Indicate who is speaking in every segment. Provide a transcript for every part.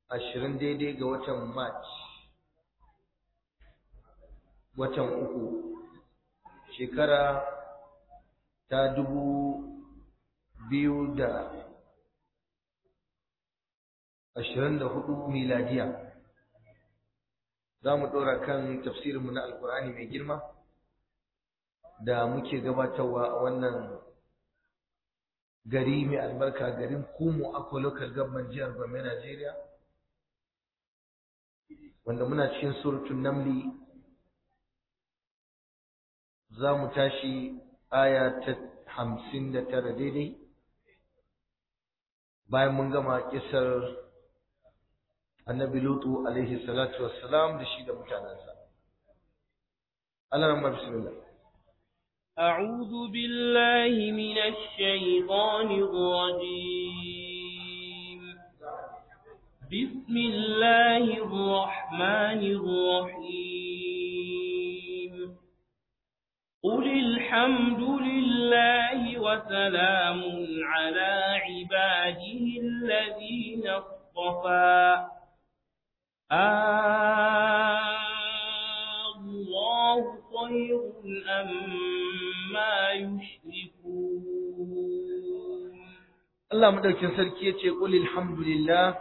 Speaker 1: ashirin daidai ga watan march watan uku shekara ta dubu biyu da ashirin da hudu miladiya za mu ɗora kan tafsirinmu na alkur'ani mai girma da muke gabatarwa a wannan gari mai albarka garin kumu akwa local government jihar Gombe Najeriya wanda muna cikin suratun namli za mu tashi aya ta hamsin da tara daidai bayan mun gama kisar annabi lutu alaihi salatu wassalam da shi da mutanensa Allah rahma bismillah
Speaker 2: أعوذ بالله من الشيطان الرجيم بسم الله الرحمن الرحيم قل الحمد لله وسلام على عباده الذين اصطفى آه الله خير أما يشركون
Speaker 1: Allah madaukin sarki yace qul alhamdulillah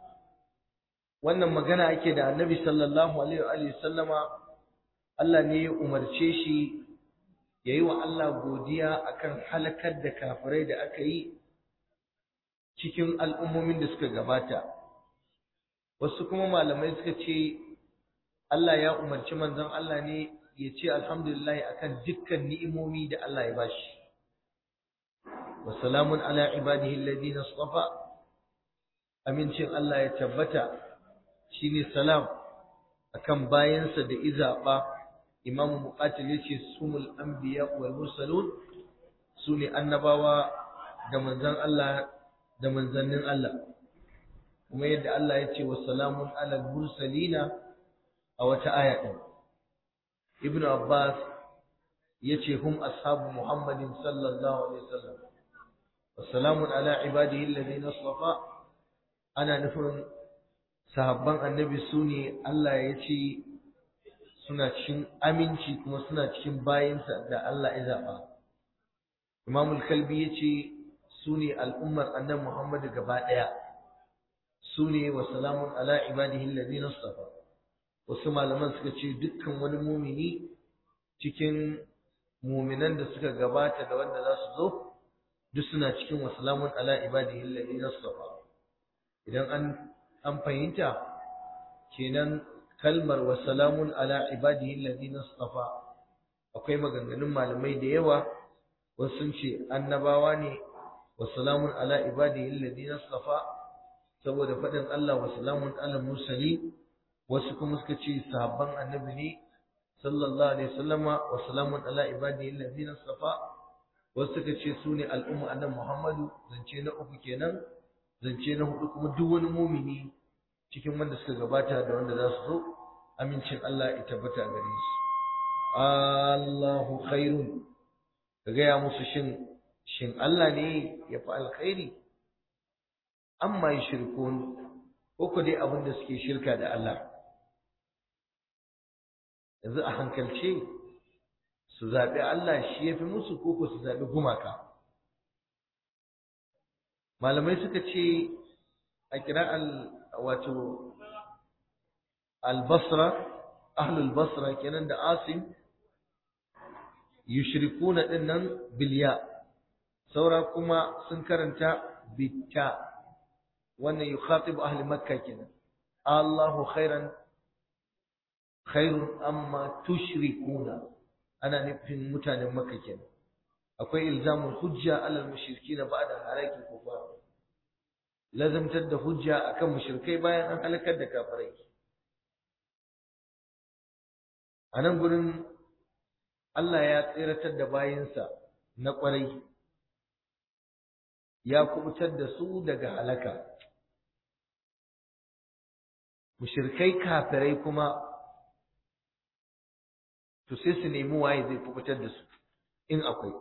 Speaker 1: wannan magana ake da Annabi sallallahu alaihi wa alihi sallama Allah ne ya umarce shi yayi wa Allah godiya akan halakar da kafirai da aka yi cikin al'ummomin da suka gabata wasu kuma malamai suka ce Allah ya umarci manzon Allah ne ya ce alhamdulillah akan dukkan ni'imomi da Allah ya bashi wa salamun ala ibadihi alladhina istafa amincin Allah ya tabbata shine salam akan bayansa da izaba imamu muqatil yace sumul anbiya wal mursalun sune annabawa da manzon Allah da manzannin Allah kuma yadda Allah ya ce wa salamun ala mursalina a wata aya din ibnu abbas yace hum ashabu muhammadin sallallahu alaihi wasallam wa salamun ala ibadihi alladhina istafa ana nufin sahabban annabi sune Allah ya ce suna cikin aminci kuma suna cikin bayinsa da Allah ya zaba imamul kalbi yace sune al'ummar annabi Muhammad gaba daya sune wa salamun ala ibadihi alladhina istafa wasu malaman suka ce dukkan wani mumini cikin muminan da suka gabata da wanda za su zo duk suna cikin wa salamun ala ibadihi alladhina istafa idan an an fahimta kenan kalmar wa salamun ala ibadihi alladhina istafa akwai maganganun malamai da yawa wasu sun ce annabawa ne وسلام على عباده الذين اصطفى saboda faɗin Allah wa salamun ala mursali wasu kuma suka ce sahabban annabi ne sallallahu alaihi wasallama wa salamun ala ibadihi allazina safa wasu suka ce su ne al'umma annabi Muhammadu zance na uku kenan zance na hudu kuma duk wani mumini cikin wanda suka gabata da wanda za su zo amincin Allah ya tabbata gare su Allahu khairun ka gaya musu shin shin Allah ne ya fi alkhairi amma yi shirkun ko dai abin da suke shirka da Allah yanzu a hankalce su zaɓi Allah shi ya fi musu ko ko su zaɓi gumaka malamai suka ce a kira wato al-basra ahlul basra kenan da asim yushrikuna dinnan bilya saura kuma sun karanta bitta wannan yukhatibu ahli makka kenan Allahu khairan khairun amma tushrikuna ana nufin mutanen makka kenan akwai ilzamun hujja alal mushrikina ba'da halaki kufar lazamtar da hujja akan mushrikai bayan an halakar da kafirai a nan gurin Allah ya tsiratar da bayinsa na ƙwarai ya kubutar da su daga halaka mushirkai kafirai kuma to sai su nemi waye zai kubutar da su in akwai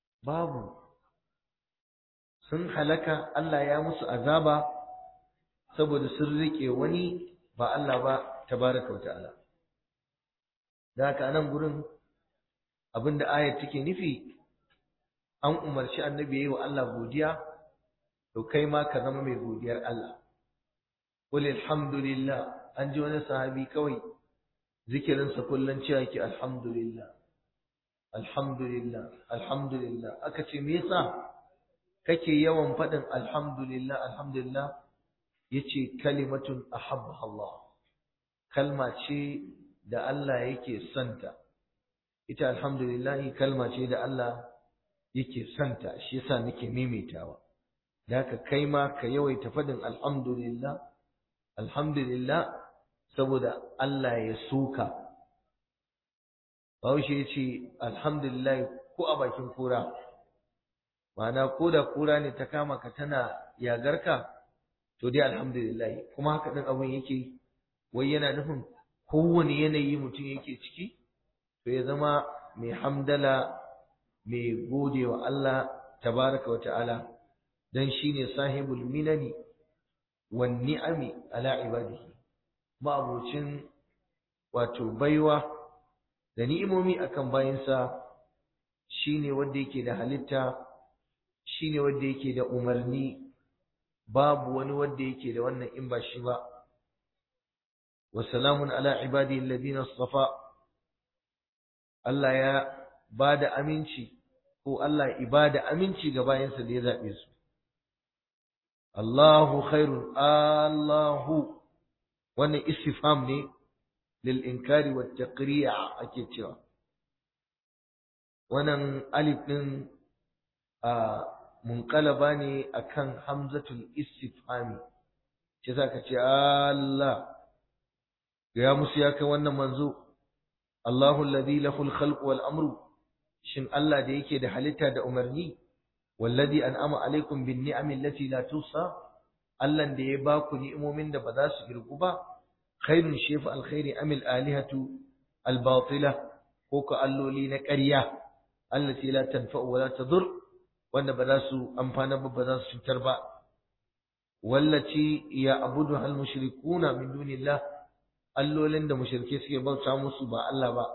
Speaker 1: babu sun halaka Allah ya musu azaba saboda sun rike wani ba Allah ba tabaraka wa ta'ala da haka nan gurin abinda ayar take nufi an umarci annabi yayi wa Allah godiya to kai ma ka zama mai godiyar Allah qul alhamdulillah an ji wani sahabi kawai zikirin sa kullun cewa yake alhamdulillah alhamdulillah alhamdulillah aka ce me yasa kake yawan faɗin alhamdulillah alhamdulillah yace kalimatun ahabba Allah kalma ce da Allah yake santa ita alhamdulillah kalma ce da Allah yake santa shi yasa nake maimaitawa da haka kai ma ka yawaita faɗin alhamdulillah alhamdulillah saboda Allah ya suka Bahaushe ya ce alhamdulillah ko a bakin kura ma'ana ko da kura ne ta kama ka tana yagarka to dai alhamdulillah kuma haka ɗin abin yake wai yana nufin kowane yanayi mutum yake ciki to ya zama mai hamdala mai gode wa Allah tabaraka wa ta'ala dan shine sahibul minani wan ni'ami ala ibadihi ma'abucin wato baiwa da ni'imomi akan bayinsa shine wanda yake da halitta shine wanda yake da umarni babu wani wanda yake da wannan in ba shi ba wa salamun ala ibadi alladhina istafa Allah ya bada aminci ko Allah ibada aminci ga bayansa da ya zabe su Allahu khairun Allahu wannan istifham ne lil inkari wat taqri'a ake cewa wannan alif din a munqalaba ne akan hamzatul istifhami ce zaka ce Allah ya musu ya kai wannan manzo Allahu alladhi lahu al-khalq wal amru shin Allah da yake da halitta da umarni wallazi an'ama alaikum bin ni'ami allati la tusa Allah da ya baku ni'imomin da ba za su girgu ba khairun shefu alkhairi amil alihatu albatila ko ka alloli na ƙarya allati la tanfa'u wa la tadur wanda ba za su amfana ba ba za su cutar ba wallaci ya abudu hal mushrikuna min dunillah allolin da mushrike suke bauta musu ba Allah ba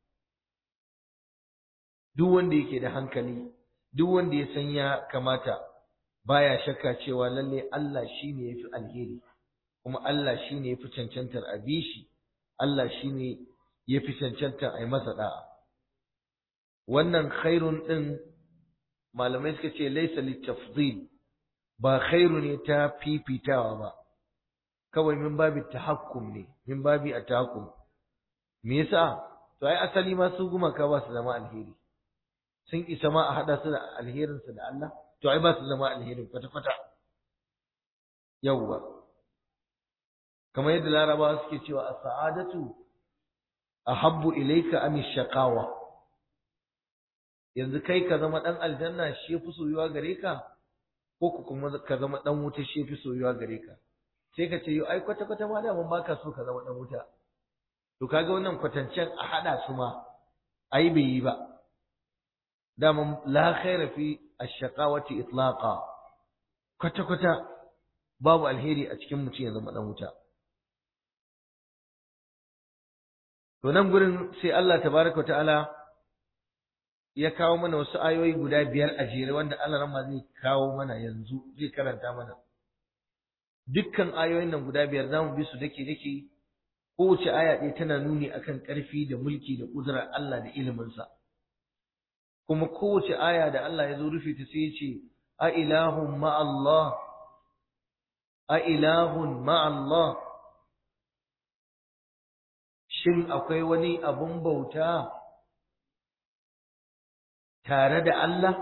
Speaker 1: duk wanda yake da hankali duk wanda ya san ya kamata baya shakka cewa lalle Allah shine yafi alheri kuma Allah shine yafi cancantar abishi Allah shine yafi cancantar ai masa da'a wannan khairun din malamai suka ce laysa litafdil ba khairu ne ta fifitawa ba kawai min babi tahakkum ne min babi atahakkum me yasa to ai asali ma su gumaka ba su zama alheri sun isa ma a hada su da alherinsu da Allah to ai ba su zama alherin kwata kwata yawwa kamar yadda larabawa suke cewa as-sa'adatu ahabbu ilayka am ash-shaqawa yanzu kai ka zama dan aljanna shi yafi soyuwa gare ka ko ku kuma ka zama dan wuta shi yafi soyuwa gare ka sai ka ce yo ai kwata kwata ma da mun baka so ka zama dan wuta to kaga wannan kwatancen a hada su ma ai bai yi ba daman la khaira fi ash-shaqawati itlaqa kwata kwata babu alheri a cikin mutum ya zama dan wuta to nan gurin sai Allah tabaraka ta'ala ya kawo mana wasu ayoyi guda biyar a jere wanda Allah ramma zai kawo mana yanzu zai karanta mana dukkan ayoyin nan guda biyar zamu bi su dake dake kowace aya ɗaya tana nuni akan ƙarfi da mulki da ƙudurar Allah da iliminsa kuma kowace aya da Allah ya zo rufe ta sai ya ce a ilahun ma'allah a ilahun ma'allah shin akwai wani abun bauta tare da Allah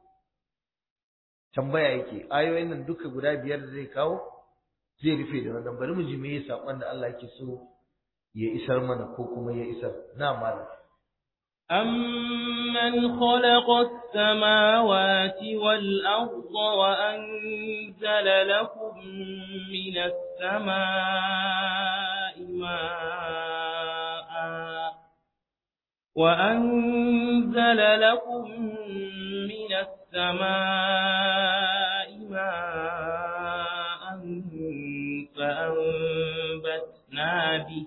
Speaker 1: tambaya yake ayoyin nan duka guda biyar da zai kawo zai rufe da wannan bari mu ji me saƙon da Allah yake so ya isar mana ko kuma ya isar na malam
Speaker 2: أمن خلق السماوات والأرض وأنزل لكم من السماء ماء وأنزل لكم من السماء ماء فأنبتنا به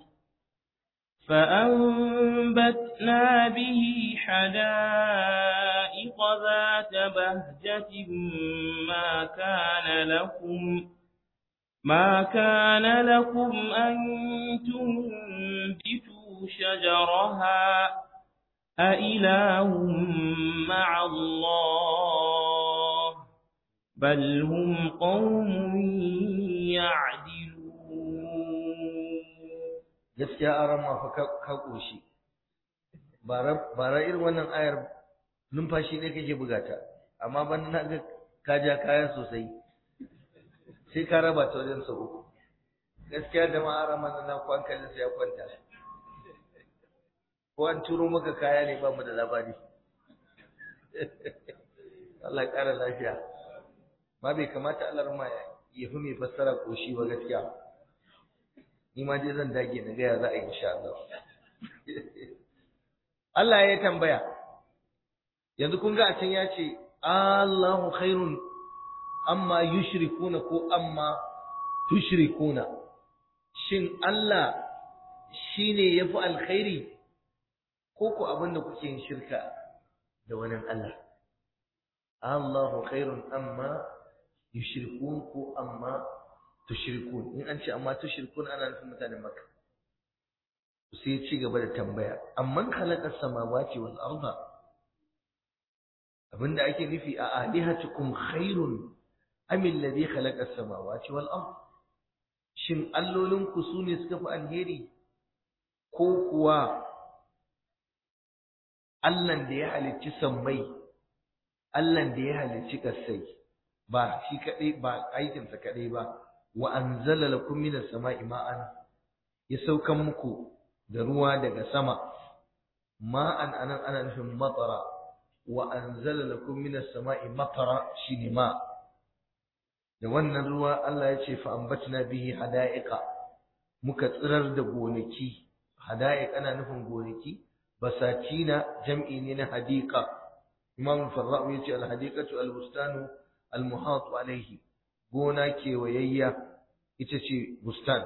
Speaker 2: فأنبتنا به حدائق ذات بهجة ما كان لكم ما كان لكم أن تنبتوا شجرها أإله مع الله بل هم قوم يعدلون
Speaker 1: gaskiya aran ma fa ka koshi bara irin wannan ayar numfashi ne kake bugata amma ban na ga ka ja kaya sosai sai ka raba ta wajen sau uku gaskiya da ma aran ma na kwankalin sai ya kwanta ko an turo maka kaya ne ba mu da labari Allah ya ƙara lafiya ma bai kamata Allah ma ya fi mai fassara koshi ba gaskiya ni ma dai zan dage na gaya za a yi insha Allah Allah ya tambaya yanzu kun ga a can ya ce Allahu khairun amma yushrikuna ko amma tushrikuna shin Allah shine yafi alkhairi ko ko abinda kuke yin shirka da wani Allah Allahu khairun amma yushrikun ko amma tushrikun in an ce amma tushrikun ana nufin mutanen Makka sai ya ci gaba da tambaya amman khalaqa samawati wal arda abinda ake nufi a alihatukum khairun am alladhi khalaqa samawati wal ard shin allolin ku sune suka fi alheri ko kuwa Allahn da ya halicci sammai Allahn da ya halicci kasai ba shi kadai ba aikinsa kadai ba wa anzala lakum minas sama'i ma'an ya saukan muku da ruwa daga sama ma'an anan ana nufin matara wa anzala lakum minas sama'i matara shine ma da wannan ruwa Allah ya ce fa ambatna bihi hada'iqa muka tsirar da gonaki hada'iq ana nufin gonaki basatina jam'i ne na hadiqa imam farra'u yace al hadiqatu al bustanu al muhat alayhi gona kewayayya ita ce bustan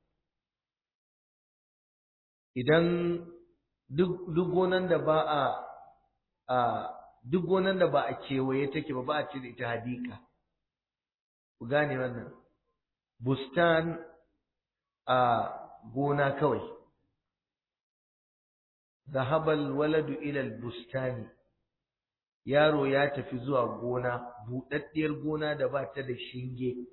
Speaker 1: idan duk duk gonan da ba a a duk gonan da ba a kewaye take ba ba a ce da ita hadika ku gane wannan bustan a gona kawai zahabal waladu ila bustani yaro ya tafi zuwa gona buɗaɗɗiyar gona da ba ta da shinge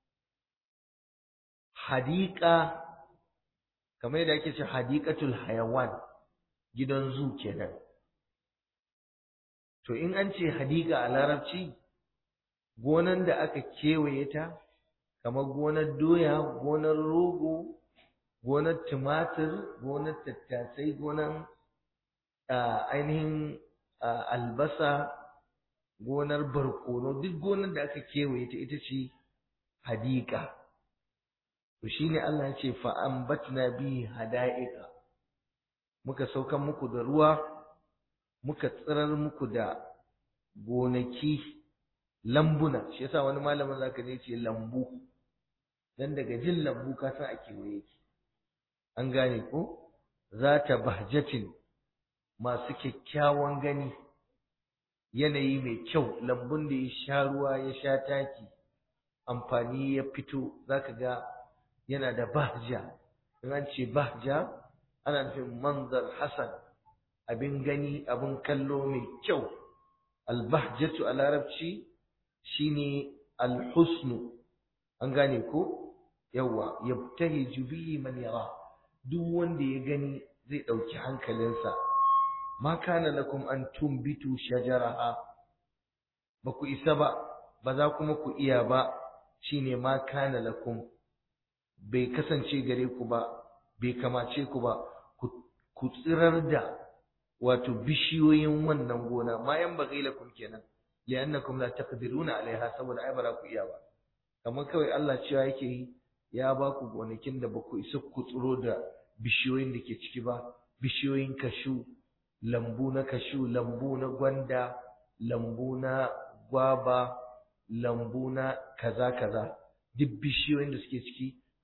Speaker 1: hadika kamar yadda ake ce hadikatul hayawan gidan zu kenan to in an ce hadika a larabci gonan da aka kewaye ta kamar gonar doya gonar rogo gonar tumatir gonar tattasai gonar ainihin albasa gonar barkono duk gonar da aka kewaye ta ita ce hadika to shine Allah ya ce fa ambatna bi hada'iqa muka saukan muku da ruwa muka tsirar muku da gonaki lambuna shi yasa wani malamin zaka ne ce lambu dan daga jin lambu ka san a kewaye ki an gane ko zata bahjatin masu kyakkyawan gani yanayi mai kyau lambun da ya sha ruwa ya sha taki amfani ya fito zaka ga yana da bahja in an ce bahja ana nufin manzar hasan abin gani abin kallo mai kyau albahjatu a larabci shine alhusnu an gane ko yawa yabtahiju bihi man yara duk wanda ya gani zai dauki hankalinsa ma kana lakum an tumbitu shajaraha ba ku isa ba ba za kuma ku iya ba shine ma kana lakum bai kasance gare ku ba bai kamace ku ba ku tsirar da wato bishiyoyin wannan gona ma yan bagai lakum kenan li'annakum la taqdiruna alaiha saboda ai bara ku iya ba kamar kawai Allah cewa yake yi ya ba ku gonakin da ba ku isa ku tsiro da bishiyoyin da ke ciki ba bishiyoyin kashu lambu na kashu lambu na gwanda lambu na gwaba lambu na kaza kaza duk bishiyoyin da suke ciki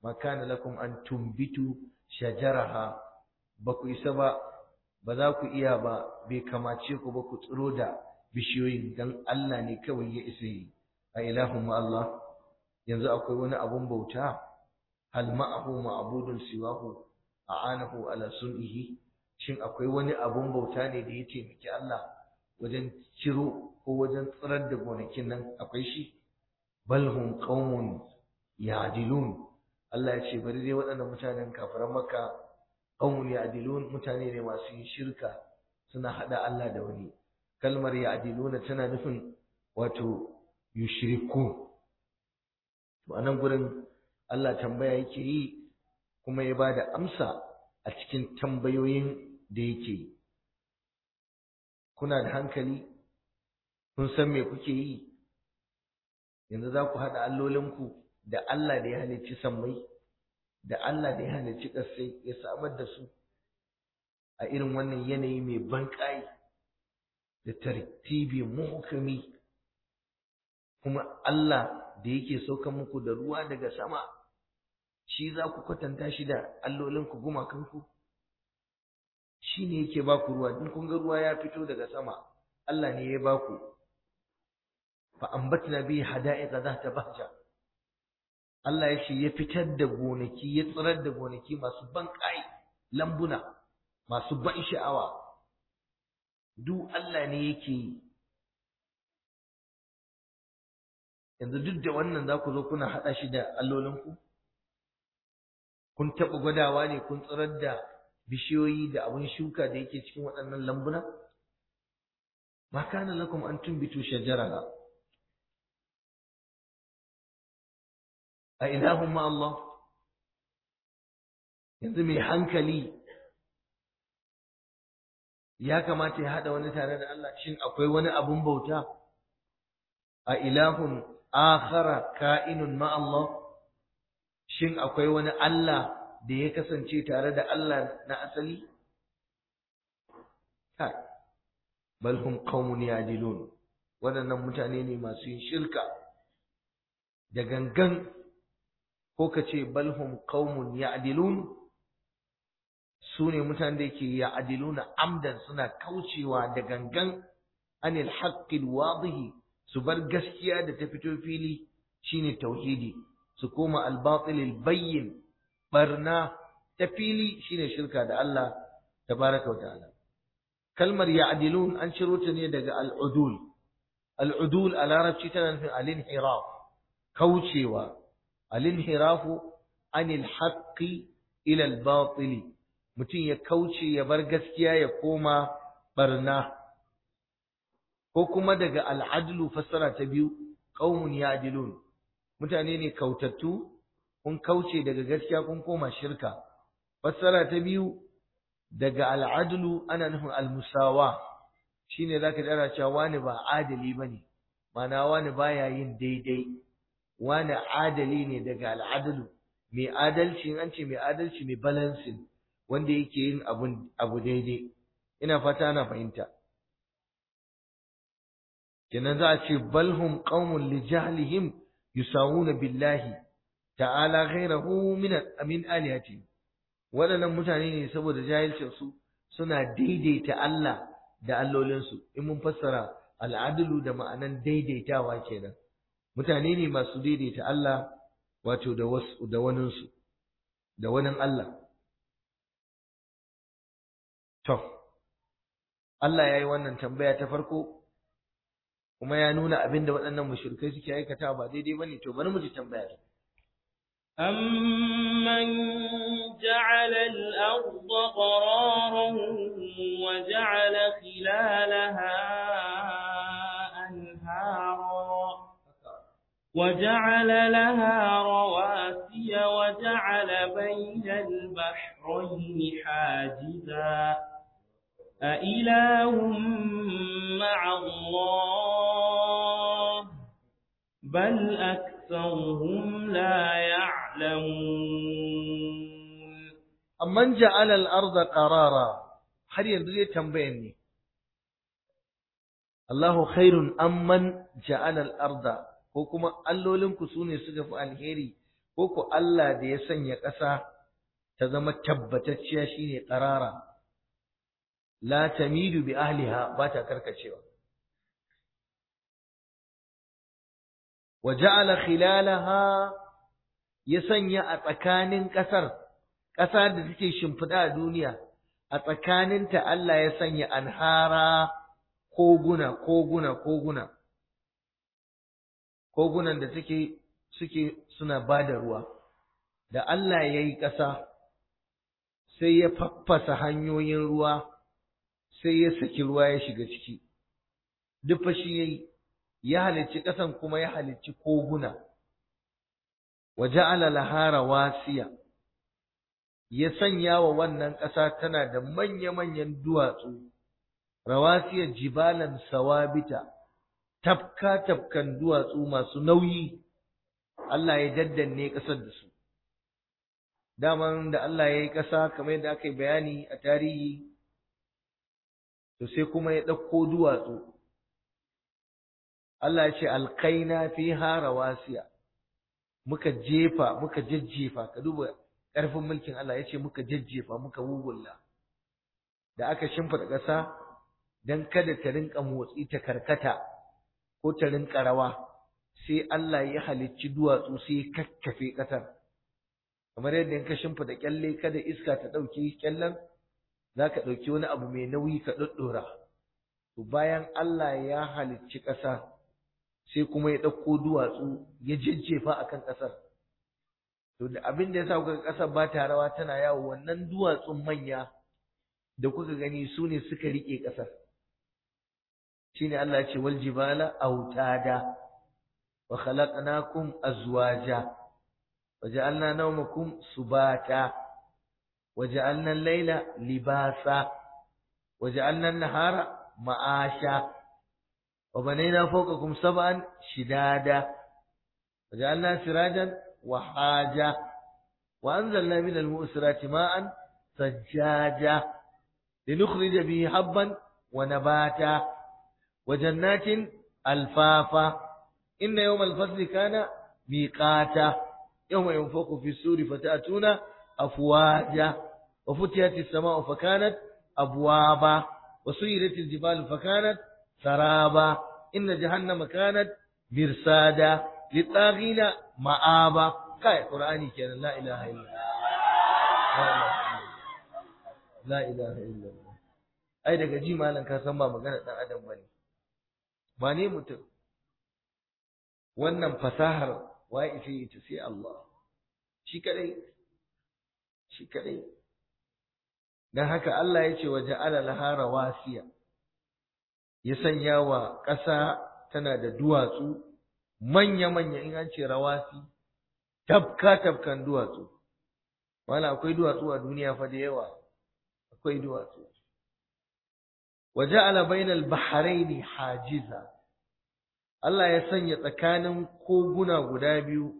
Speaker 1: ma kana lakum an tumbitu shajaraha ba ku isa ba ba za ku iya ba bai kamace ku ba ku tsiro da bishiyoyin dan Allah ne kawai ya isa yi a ilahun Allah yanzu akwai wani abun bauta hal ma'ahu ma'budun siwahu a'anahu ala sun'ihi shin akwai wani abun bauta ne da ya taimaki Allah wajen ciro ko wajen tsirar da gonakin nan akwai shi bal hum qaumun ya'dilun Allah ya ce bari dai waɗannan mutanen kafiran Makka qaumun ya'dilun mutane ne masu yin shirka suna hada Allah da wani kalmar ya'diluna tana nufin wato yushriku to anan gurin Allah tambaya yake yi kuma ya bada amsa a cikin tambayoyin da yake yi kuna da hankali kun san me kuke yi yanzu za ku haɗa allolinku da Allah da ya halicci sammai da Allah da ya halicci ƙasai ya samar da su a irin wannan yanayi mai banƙai da tartibi muhkami kuma Allah da yake sauka muku da ruwa daga sama shi za ku kwatanta shi da allolinku gumakanku shi ne yake ba ku ruwa in kun ga ruwa ya fito daga sama Allah ne ya ba ku fa ambatna bi hada'iqa zata bahja Allah ya ce ya fitar da gonaki ya tsirar da gonaki masu ban kai lambuna masu ban sha'awa duk Allah ne yake yi yanzu duk da wannan za ku zo kuna haɗa shi da allolinku kun taɓa gwadawa ne kun tsirar da bishiyoyi da abin shuka da yake cikin waɗannan lambuna ma kana lakum an tumbitu shajaraha a ilahun ma Allah yanzu mai hankali ya kamata ya haɗa wani tare da Allah shin akwai wani abun bauta a ilahun akhara ka'inun ma Allah shin akwai wani Allah da ya kasance tare da Allah na asali kai bal hum qaumun yadilun waɗannan mutane ne masu yin shirka da gangan ko ka ce bal hum qaumun ya'dilun su ne mutanen da yake ya'diluna amdan suna kaucewa da gangan anil haqqil wadihi su bar gaskiya da ta fito fili shine tauhidi su koma al-batil bayyin barna ta fili shine shirka da Allah tabaraka wa ta'ala kalmar ya'dilun an ciro ta ne daga al-udul al-udul a larabci tana nufin al-inhiraf kaucewa al-inhirafu anil haqqi ila al-batil mutum ya kauce ya bar gaskiya ya koma barna ko kuma daga al-adlu fassara ta biyu qaumun ya'dilun mutane ne kautattu kun kauce daga gaskiya kun koma shirka fassara ta biyu daga al'adlu ana nufin al-musawa shine zaka dara cewa wani ba adali bane mana wani baya yin daidai wani adali ne daga al'adlu mai adalci an ce mai adalci mai balancing wanda yake yin abun abu daidai ina fata ana fahimta kenan za a ce balhum qaumun li jahlihim yusawuna billahi ta'ala ghairahu min min alihati waɗannan mutane ne saboda jahilcin su suna daidaita Allah da allolinsu in mun fassara al'adlu da ma'anan daidaitawa kenan mutane ne masu daidaita Allah wato da wasu da wanin su da wanin Allah to Allah yayi wannan tambaya ta farko kuma ya nuna abinda waɗannan mushrikai suke aikata ba daidai bane to bari mu ji tambaya
Speaker 2: أمن جعل الأرض قرارا وجعل خلالها أنهارا وجعل لها رواسي وجعل بين البحرين حاجزا أإله مع الله بل أكثرهم لا يعلمون
Speaker 1: amman ja'ala al-ardha qarara har yanzu zai tambayan ne Allahu khairun amman ja'ala al-ardha ko kuma allolin ku sune suka fi alheri ko ko Allah da ya sanya ƙasa ta zama tabbatacciya shine qarara la tamidu bi ahliha ba ta karkacewa wa ja'ala khilalaha ya sanya a tsakanin ƙasar ƙasa da take shimfiɗa a duniya a tsakaninta Allah ya sanya anhara koguna koguna koguna kogunan da suke suke suna ba da ruwa da Allah ya yi ƙasa sai ya faffasa hanyoyin ruwa sai ya saki ruwa ya shiga ciki duk fa shi yayi ya halicci ƙasan kuma ya halicci koguna wa ja'ala laha rawasiya ya sanya wa wannan ƙasa tana da manya-manyan duwatsu rawasiya jibalan sawabita tafka tafkan duwatsu masu nauyi Allah ya daddanne ƙasar da su daman da Allah ya yi ƙasa kamar yadda aka yi bayani a tarihi to sai kuma ya ɗauko duwatsu Allah ya ce alkaina fiha rawasiya muka jefa muka jajjefa ka duba ƙarfin mulkin Allah ya ce muka jajjefa muka wugulla da aka shimfiɗa ƙasa don kada ta rinka motsi ta karkata ko ta rinka rawa sai Allah ya halicci duwatsu sai ya kakkafe ƙasar kamar yadda in ka shimfiɗa kyalle kada iska ta ɗauki kyallen za ka ɗauki wani abu mai nauyi ka ɗoɗɗora to bayan Allah ya halicci ƙasa sai kuma ya ɗauko duwatsu ya jajjefa a kan ƙasar to da abin da ya sa kuka ƙasar ba ta rawa tana yawo wannan duwatsun manya da kuka gani su ne suka riƙe ƙasar shine Allah ya ce wal jibala autada wa khalaqnakum azwaja وجعلنا نومكم سباتا وجعلنا الليل لباسا وجعلنا النهار معاشا وبنينا فوقكم سبعا شدادا وجعلنا سراجا وحاجا وأنزلنا من المؤسرات ماء ثجاجا لنخرج به حبا ونباتا وجنات ألفافا إن يوم الفصل كان ميقاتا يوم ينفق في السور فتأتون أفواجا وفتحت السماء فكانت أبوابا وسيرت الجبال فكانت سرابا إن جهنم كانت مرصادا للطاغين مآبا كاي قرآني كان لا إله إلا الله لا إله إلا الله ai daga ji malam ka san ba magana dan adam bane ba ne mutum wannan fasahar waye ita ita sai Allah shi kadai shi kadai dan haka Allah ya ce wa ja'ala laha rawasiya ya sanya wa ƙasa tana da duwatsu manya manya in an ce rawasi tabka tabkan duwatsu wala akwai duwatsu a duniya fa da yawa akwai duwatsu wa ja'ala bainal bahraini hajiza Allah ya sanya tsakanin koguna guda biyu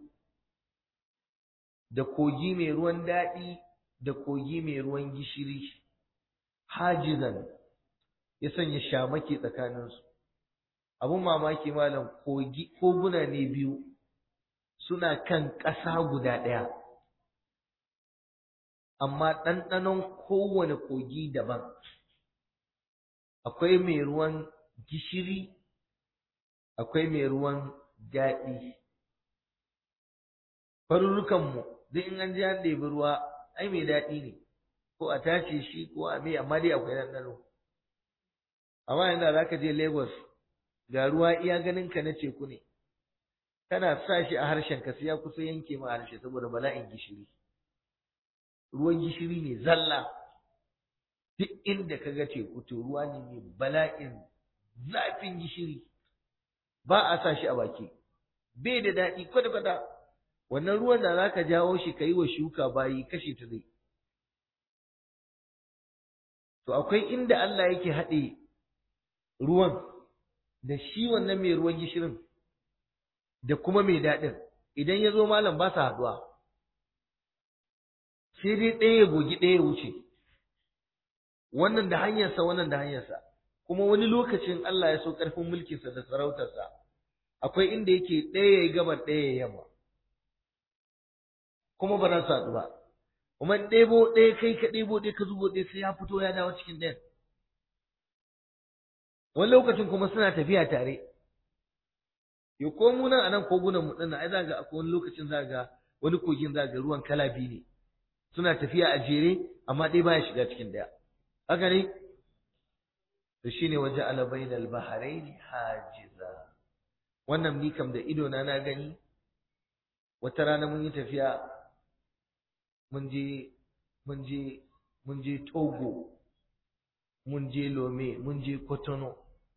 Speaker 1: da kogi mai ruwan daɗi da kogi mai ruwan gishiri hajizan ya sanya shamaki tsakaninsu abun mamaki malam kogi koguna ne biyu suna kan ƙasa guda ɗaya amma ɗanɗanon kowane kogi daban akwai mai ruwan gishiri akwai mai ruwan daɗi farurrukanmu duk in an ji an ɗebi ruwa ai mai daɗi ne ko a tace shi ko a mai amma dai akwai ɗanɗano amma yanzu za ka je lagos ga ruwa iya ganin ka na teku ne kana sa shi a harshen ka sai ya kusa yanke ma harshe saboda bala'in gishiri ruwan gishiri ne zalla duk inda ka ga teku to ruwa ne mai bala'in zafin gishiri ba a sa shi a baki bai da daɗi kwata-kwata wannan ruwan da za ka jawo shi ka yi wa shuka bayi kashe ta zai to akwai inda Allah yake haɗe ruwan da shi wannan mai ruwan gishirin da kuma mai daɗin idan ya zo malam ba sa haɗuwa sai dai ɗaya ya gogi ɗaya ya wuce wannan da hanyarsa wannan da hanyarsa kuma wani lokacin Allah ya so ƙarfin mulkinsa da sarautarsa akwai inda yake ɗaya ya gabar ɗaya ya yamma kuma ba za su haɗu ba kuma ɗebo ɗaya kai ka ɗebo ɗaya ka zubo ɗaya sai ya fito ya dawo cikin ɗayan wani lokacin kuma suna tafiya tare yo ko mu nan anan kogunan mu dinnan ai za ga akwai wani lokacin za ga wani kogin za ga ruwan kala biyu ne suna tafiya a jere amma ɗaya baya shiga cikin ɗaya haka ne to shine waje ala bainal bahrain hajiza wannan ni kam da ido na na gani wata rana mun yi tafiya mun je mun je mun je Togo mun je Lome mun je Kotono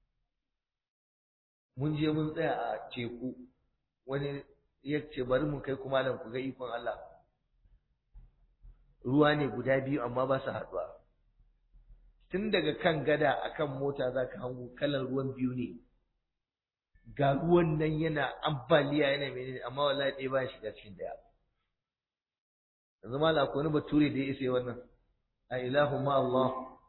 Speaker 1: mun je mun tsaya a teku wani ya ce bari mu kai kuma nan ku ga ikon Allah ruwa ne guda biyu amma ba su haɗuwa tun daga kan gada akan mota za ka hango kalar ruwan biyu ne ga ruwan nan yana ambaliya yana menene amma wallahi ɗaya ba shiga cikin ɗaya yanzu ma akwai wani bature da ya isa wannan a ilahu ma Allah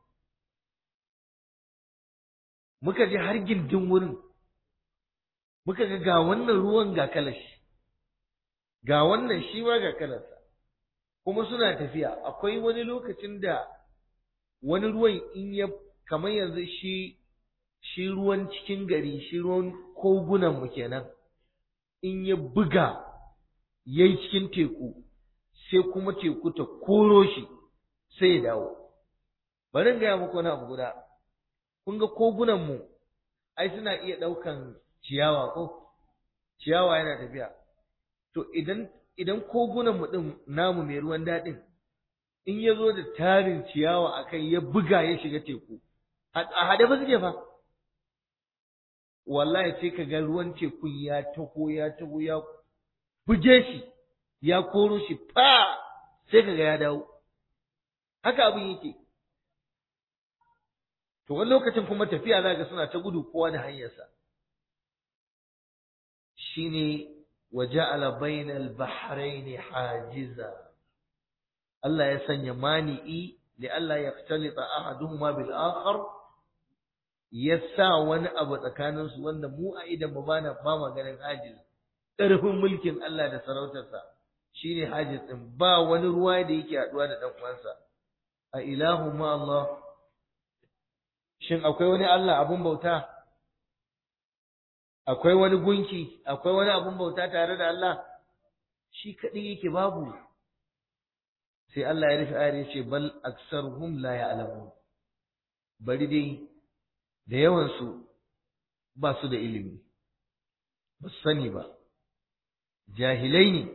Speaker 1: muka je har gindin wurin muka ga ga wannan ruwan ga kalashi ga wannan shi ma ga kalarsa kuma suna tafiya akwai wani lokacin da wani ruwan in ya kamar yanzu shi shi ruwan cikin gari shi ruwan kogunan mu kenan in ya buga yayi cikin teku sai kuma teku ta koro shi sai ya dawo bari in gaya muku wani abu guda kun ga kogunan mu ai suna iya ɗaukan ciyawa ko ciyawa yana tafiya to idan idan kogunan mu din namu mai ruwan daɗin in ya zo da tarin ciyawa a kai ya buga ya shiga teku a haɗe ba suke fa wallahi sai ka ga ruwan tekun ya taho ya taho ya buge shi ya koro shi fa sai ka ga ya dawo haka abin yake to wani lokacin kuma tafiya za ga suna ta gudu kowa da hanyarsa shine waja'ala bainal bahraini hajiza Allah ya sanya mani'i li Allah ya fitalita ahaduhuma bil akhar ya sa wani abu tsakanin su wanda mu a idan mu bana ba ma ganin hajiz ƙarfin mulkin Allah da sarautarsa shine hajiz din ba wani ruwa da yake haduwa da dan uwansa a ilahu ma Allah shin akwai wani Allah abun bauta akwai wani gunki akwai wani abun bauta tare da Allah shi kadai yake babu sai Allah ya rufe ayar yace bal aktsaruhum la ya'lamun bari dai da yawan su ba su da ilimi ba su sani ba jahilai ne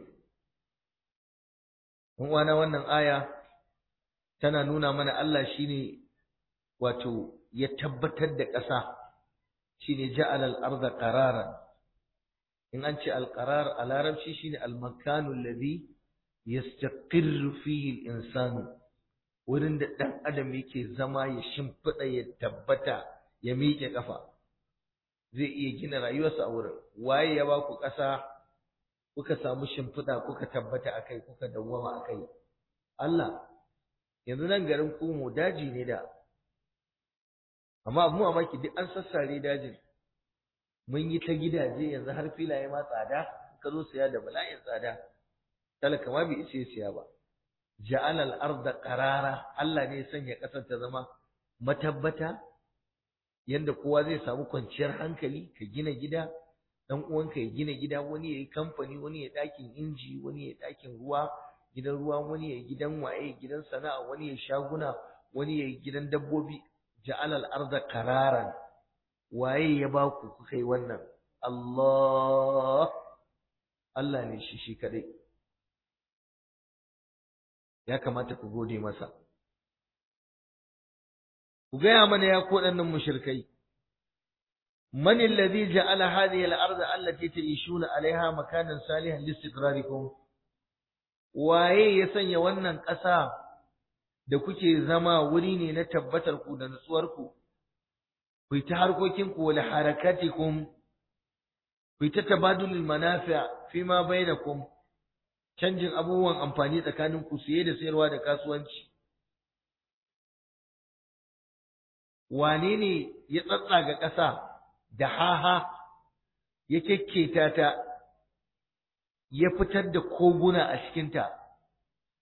Speaker 1: wana wannan aya tana nuna mana Allah shine wato ya tabbatar da ƙasa shine ja'ala al-ardha qararan in an ce al-qarar a larabci shine al-makanu alladhi yastaqirru fihi al-insanu wurin da dan adam yake zama ya shimfida ya tabbata ya miƙe kafa zai iya gina rayuwarsa a wurin waye ya ba ku ƙasa kuka samu shimfida kuka tabbata akai kuka dawwama akai Allah yanzu nan garin Kumo daji ne da amma abu mamaki duk an sassare dajin mun yi ta gidaje yanzu har filaye ma tsada ka zo siya da bala'in tsada talaka ma bai isa siya ba ja'ala al-ardha qarara Allah ne ya sanya kasar ta zama matabbata yanda kowa zai samu kwanciyar hankali ka gina gida dan uwanka ya gina gida wani yayi kamfani wani ya dakin inji wani ya dakin ruwa gidan ruwa wani ya gidan waye gidan sana'a wani ya shaguna wani ya gidan dabbobi ja'ala al-ardha qararan waye ya ba ku kuka yi wannan Allah Allah ne shi shi kadai ya kamata ku gode masa ku gaya mana ya ko ɗannan mushrikai man alladhi ja'ala hadhihi al-ardha allati ta'ishuna 'alayha makanan salihan listiqrarikum waye ya sanya wannan ƙasa da kuke zama wuri ne na tabbatar ku da nutsuwar ku ku ta harkokin ku wal harakatikum ku ta tabadulul manafi' fi ma bainakum canjin abubuwan amfani tsakanin ku siye da sayarwa da kasuwanci wane ne ya tsatsaga ƙasa da haha ya kekketa ta ya fitar da koguna a cikinta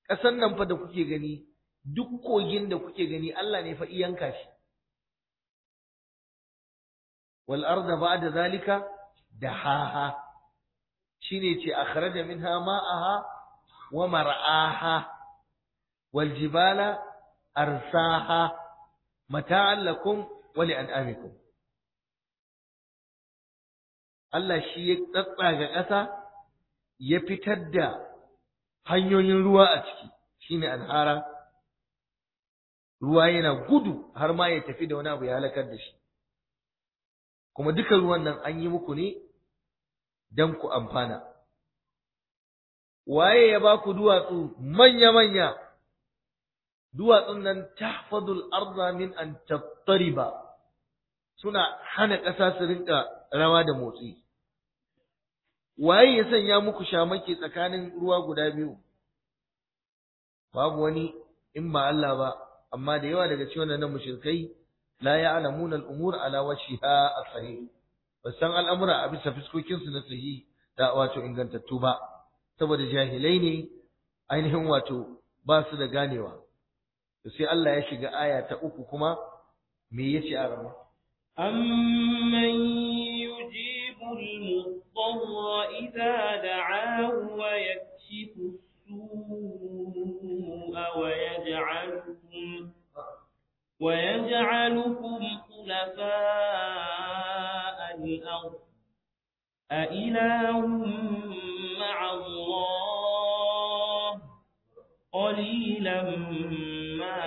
Speaker 1: ƙasan nan fa da kuke gani duk kogin da kuke gani Allah ne fa iyanka shi wal arda ba'da zalika dahaha shine ce akhraja minha ma'aha wa mar'aha wal jibala arsaha mata'an lakum wa li'an'amikum Allah shi ya tsatsaga ƙasa ya fitar da hanyoyin ruwa a ciki shine anhara ruwa yana gudu har ma ya tafi da wani abu ya halakar da shi kuma duka ruwan nan an yi muku ne don ku amfana waye ya ba ku duwatsu manya-manya duwatsun nan tahfadul arda min an tattariba suna hana ƙasa su rinka rawa da motsi waye ya sanya muku shamaki tsakanin ruwa guda biyu babu wani in ba Allah ba amma da yawa daga cikin wannan mushrikai la ya'lamuna al-umur ala wajhiha as-sahih san al'amura a bisa fiskokin su na sahihi da wato ingantattu ba saboda jahilai ne ainihin wato ba su da ganewa to sai Allah ya shiga aya ta uku kuma me yace a rama
Speaker 2: أمن يجيب المضطر إذا دعاه ويكشف السوء ويجعلكم ويجعلكم خلفاء الأرض أإله مع الله قليلا ما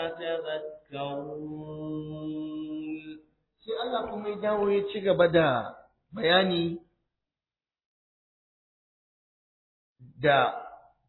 Speaker 2: تذكرون
Speaker 1: sai Allah kuma ya dawo ya ci gaba da bayani da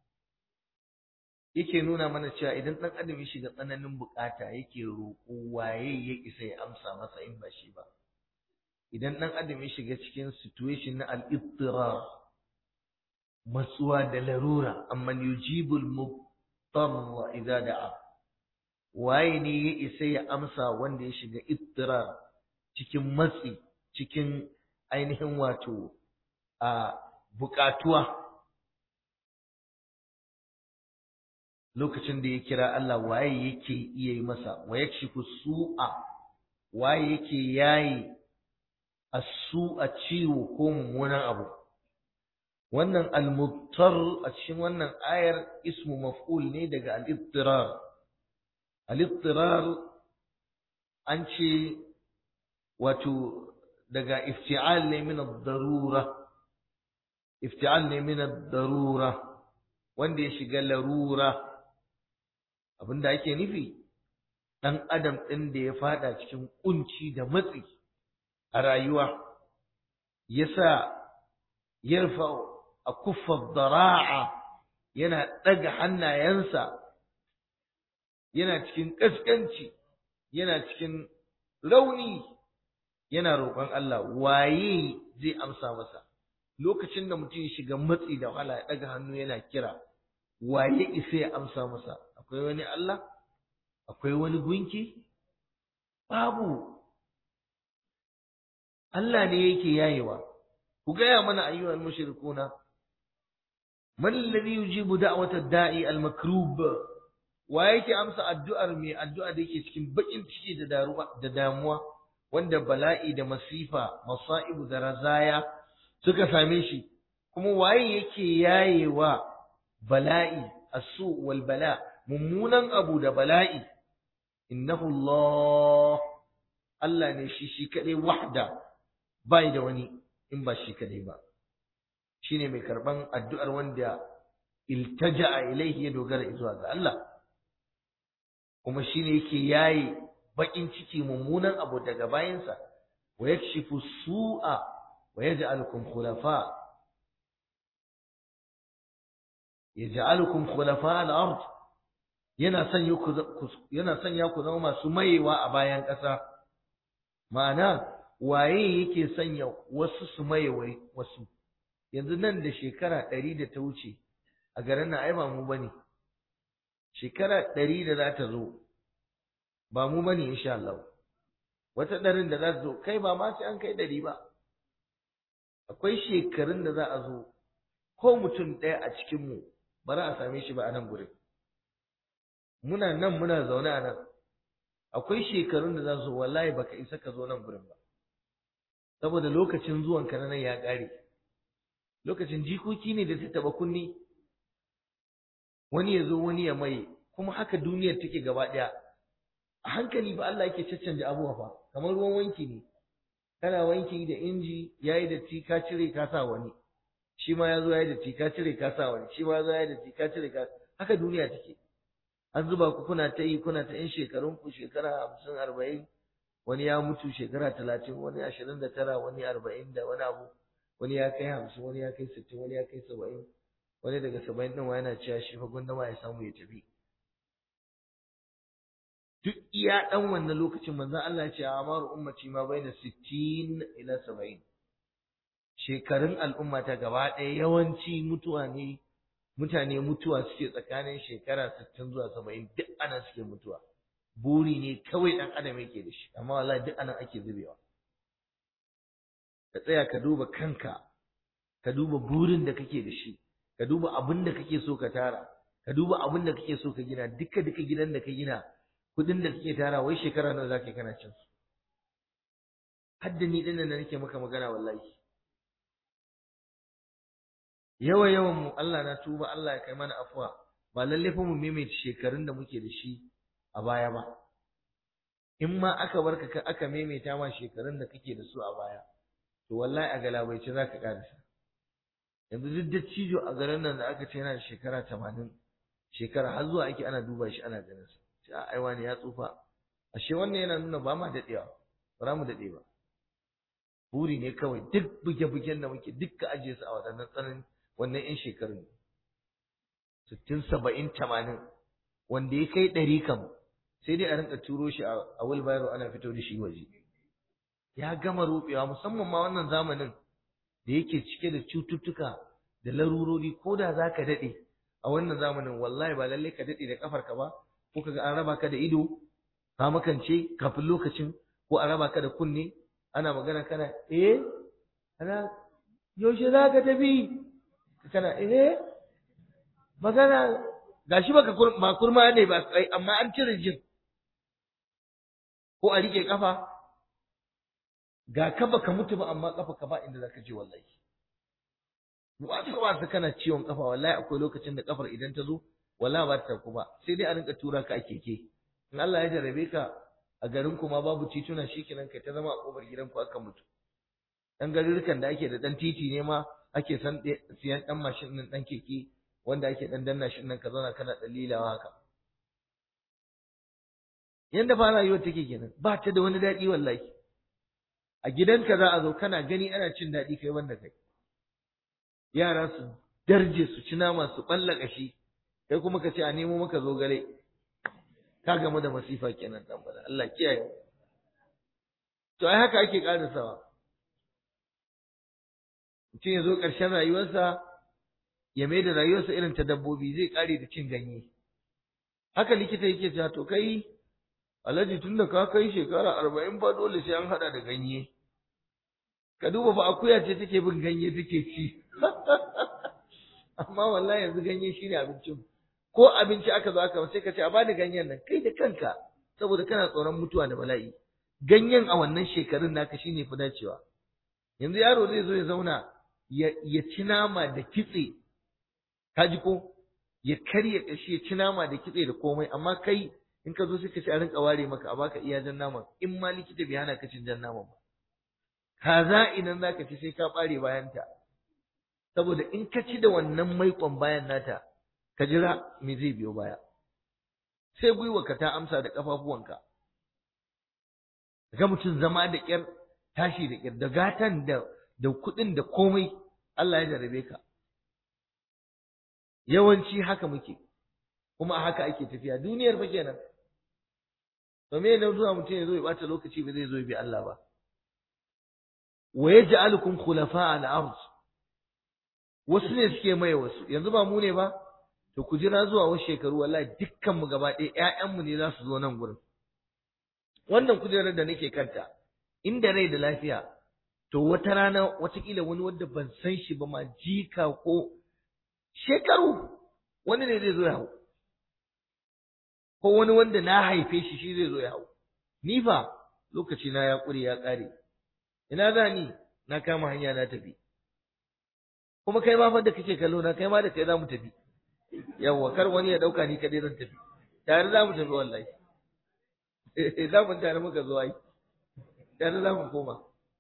Speaker 1: yake nuna mana cewa idan ɗan adam ya shiga tsananin bukata yake roƙo waye ya isa ya amsa masa in ba shi ba idan ɗan adam ya shiga cikin situation na al-ittirar matsuwa da larura amma yujibul mubtarra idza da'a waye ne ya isa ya amsa wanda ya shiga ittirar cikin matsi cikin ainihin wato a bukatuwa lokacin da ya kira Allah waye yake iya yi masa wa yakshifu su'a waye yake yayi as-su'a ciwo ko mummunan abu wannan al-muttar a cikin wannan ayar ismu maf'ul ne daga al-ittirar al-ittirar an ce wato daga ifti'al ne min ad-darura ifti'al ne min ad-darura wanda ya shiga larura abinda ake nufi dan adam din da ya fada cikin kunci da matsi a rayuwa yasa yarfa akuffa dara'a yana daga hannayensa yana cikin kaskanci yana cikin rauni yana roƙon Allah waye zai amsa masa lokacin da mutum ya shiga matsi da wahala ya ɗaga hannu yana kira waye isa ya amsa masa akwai wani Allah akwai wani gunki babu Allah ne yake yayewa ku gaya mana ayyuhal mushrikuna man alladhi yujibu da'wata da'i al-makrub wa yake amsa addu'ar mai addu'a da yake cikin bakin ciki da da damuwa wanda bala'i da masifa masaibu da razaya suka same shi kuma waye yake yayewa bala'i asu wal bala mummunan abu da bala'i innahu Allah Allah ne shi shi kadai wahda bai da wani in ba shi kadai ba shine mai karban addu'ar wanda iltaja'a ilaihi ya dogara zuwa ga Allah kuma shine yake yaye bakin ciki mummunan abu daga bayansa wa yakshifu su'a wa yaj'alukum khulafa yaj'alukum khulafa al-ard yana sanya ku yana sanya ku zama masu mayewa a bayan ƙasa ma'ana waye yake sanya wasu su maye wasu yanzu nan da shekara ɗari da ta wuce a garin nan ai ba mu bane shekara ɗari da za ta zo ba mu bane insha Allah wata ɗarin da za ta zo kai ba ma sai an kai ɗari ba akwai shekarun da za a zo ko mutum ɗaya a cikinmu ba za a same shi ba a nan gurin muna nan muna zaune a nan akwai shekarun da za su wallahi baka isa ka zo nan gurin ba saboda lokacin zuwan ka nan ya ƙare lokacin jikoki ne da ta taba kunni wani ya zo wani ya maye kuma haka duniyar take gaba ɗaya a hankali ba Allah yake caccanja abubuwa fa kamar ruwan wanki ne kana wanki da inji yayi da ka cire ka sa wani shi ma ya zo yayi da ka cire ka sa wani shi ma ya zo yayi da ka cire ka haka duniya take an zuba ku kuna ta yi kuna ta yin shekarun ku shekara hamsin arba'in wani ya mutu shekara talatin wani ashirin da tara wani arba'in da wani abu wani ya kai hamsin wani ya kai sittin wani ya kai saba'in wani daga saba'in ɗin ma yana cewa shi fa gwanda ma ya samu ya tafi duk iya ɗan wannan lokacin manzon Allah ya ce amaru ummati ma baina sittin ila saba'in shekarun al'umma ta gaba ɗaya yawanci mutuwa ne mutane mutuwa suke tsakanin shekara sittin zuwa saba'in duk ana suke mutuwa buri ne kawai ɗan adam yake da shi amma wallahi duk anan ake zubewa ka tsaya ka duba kanka ka duba burin da kake da shi ka duba abin da kake so ka tara ka duba abin da kake so ka gina duka duka gidan da ka gina kudin da kake tara wai shekara nawa zaka kana cin su hadda ni dinnan da nake maka magana wallahi yawa yawan mu Allah na tuba Allah ya kai mana afwa ba lalle fa mu maimaita shekarun da muke da shi a baya ba in ma aka barka ka aka maimaita ma shekarun da kake da su a baya to wallahi a galabaice zaka karasa yanzu duk da cijo a garin nan da aka ce yana da shekara tamanin shekara har zuwa ake ana duba shi ana ganin sa sai ai wani ya tsufa ashe wannan yana nuna ba ma dadewa ba za mu dade ba buri ne kawai duk buge-bugen da muke dukka ajiye su a waɗannan tsanin wannan yan shekarun sittin saba'in tamanin wanda ya kai ɗari kam sai dai a rinka turo shi a wheelbarrow ana fito da shi waje ya gama rubewa musamman ma wannan zamanin da yake cike da cututtuka da larurori ko da za ka daɗe a wannan zamanin wallahi ba lallai ka daɗe da ƙafarka ba ko kaga an raba ka da ido ka makance kafin lokacin ko an raba ka da kunne ana magana kana eh ana yaushe za ka tafi kana eh magana gashi baka ba kurma ne ba amma an cire jin ko a rike kafa ga ka baka mutu ba amma kafa ka ba inda zaka je wallahi wata wasa kana ciwon kafa wallahi akwai lokacin da kafar idan ta zo wallahi ba ta ba sai dai a rinka tura ka a keke in Allah ya jarabe ka a garin ku ma babu tituna shikenan kai ta zama a kofar gidan ku aka mutu dan garurukan da ake da dan titi ne ma ake san siyan dan mashin din dan keke wanda ake dan danna shi nan ka zauna kana dalilawa haka yanda fa rayuwar take kenan ba ta da wani daɗi wallahi a gidanka za a zo kana gani ana cin daɗi kai wanda kai yara su darje su ci nama su balla kashi kai kuma ka ce a nemo maka zogale ka gamu da masifa kenan dan bala Allah kiyaye to ai haka ake karisawa mutum ya zo ƙarshen rayuwarsa ya mai da rayuwarsa irin ta dabbobi zai ƙare da cin ganye haka likita yake cewa to kai alhaji tun da ka kai shekara arba'in ba dole sai an haɗa da ganye ka duba fa akuya ce take bin ganye take ci amma wallahi yanzu ganye shine abincin ko abinci aka zo aka sai ka ce a bani ganyen nan kai da kanka saboda kana tsoron mutuwa da bala'i ganyen a wannan shekarun naka shine fi dacewa yanzu yaro zai zo ya zauna ya ci nama da kitse ka ji ko ya karya kashi ya ci nama da kitse da komai amma kai in ka zo sai ka ci a rinka ware maka a baka iya jan naman in ma likita bai hana ka cin jan naman ba kaza idan zaka ci sai ka bare bayanta saboda in ka ci da wannan maikon bayan nata ka jira me zai biyo baya sai gwiwarka ta amsa da kafafuwanka ga mutum zama da ƙyar tashi da ƙyar da gatan da da kuɗin da komai Allah ya jarabe ka yawanci haka muke kuma a haka ake tafiya duniyar fa kenan to me ne zuwa mutum ya zo ya bata lokaci ba zai zo ya bi Allah ba wa yaj'alukum khulafa al-ard wasu ne suke maye wasu yanzu ba mu ne ba to ku jira zuwa wasu shekaru wallahi dukkan mu gaba ɗaya ƴaƴanmu ne za su zo nan gurin wannan kujerar da nake kanta inda rai da lafiya to wata rana watakila wani wanda ban san shi ba ma jika ko shekaru wani ne zai zo ya hau ko wani wanda na haife shi shi zai zo ya hau ni fa lokaci na ya ƙure ya ƙare ina za ni na kama hanya na tafi kuma kai ma fa da kake kallo na kai ma da kai za mu tafi yawwa kar wani ya ɗauka ni kaɗai zan tafi tare za mu tafi wallahi za mu tare muka zo ai tare za mu koma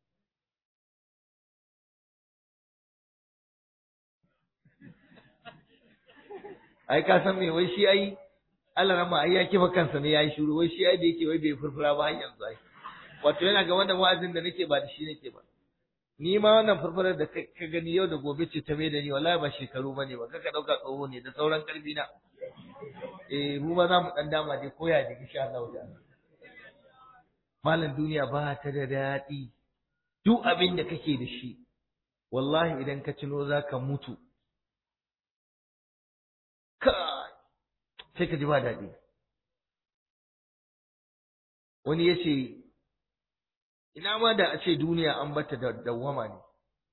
Speaker 1: ai ka san me wai shi ai Allah rama ai ya kifa kansa ne yayi shiru wai shi ai da yake wai bai furfura ba har yanzu ai wato yana ga wannan wa'azin da nake ba da shi nake ba ni ma wannan furfurar da ka gani yau da gobe ce ta mai da ni wallahi ba shekaru bane ba kaka dauka tsoho ne da sauran karfi na eh mu ma za mu dan dama dai koya da insha Allah ta'ala malam duniya ba ta da daɗi duk abin da kake da shi wallahi idan ka cino zaka mutu kai sai ka ji ba daɗi wani ya ce ina ma da a ce duniya an bata da dawwama ne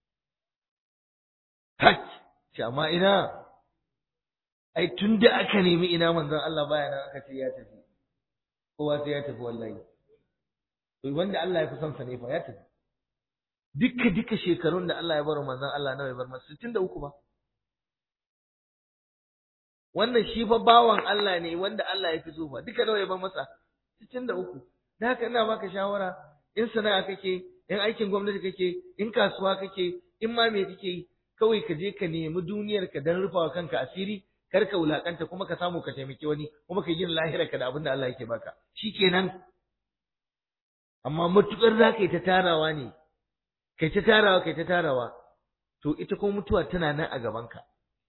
Speaker 1: hak ce amma ina ai tun da aka nemi ina manzon Allah baya nan aka ce ya tafi kowa sai ya tafi wallahi to wanda Allah ya fi son sa ne fa ya tafi dukka duka shekarun da Allah ya bar manzon Allah nawa ya bar masa 63 ba wannan shi fa bawan Allah ne wanda Allah ya fi so fa duka nawa ya bar masa 63 da haka ina baka shawara in sana'a kake in aikin gwamnati kake in kasuwa kake in ma me kake yi kawai ka je ka nemi duniyar ka dan rufawa kanka asiri kar ka wulakanta kuma ka samu ka taimaki wani kuma ka gina lahirar ka da abin da Allah yake baka shikenan amma matukar za ka yi ta tarawa ne kai ta tarawa kai ta tarawa to ita kuma mutuwa tana nan a gabanka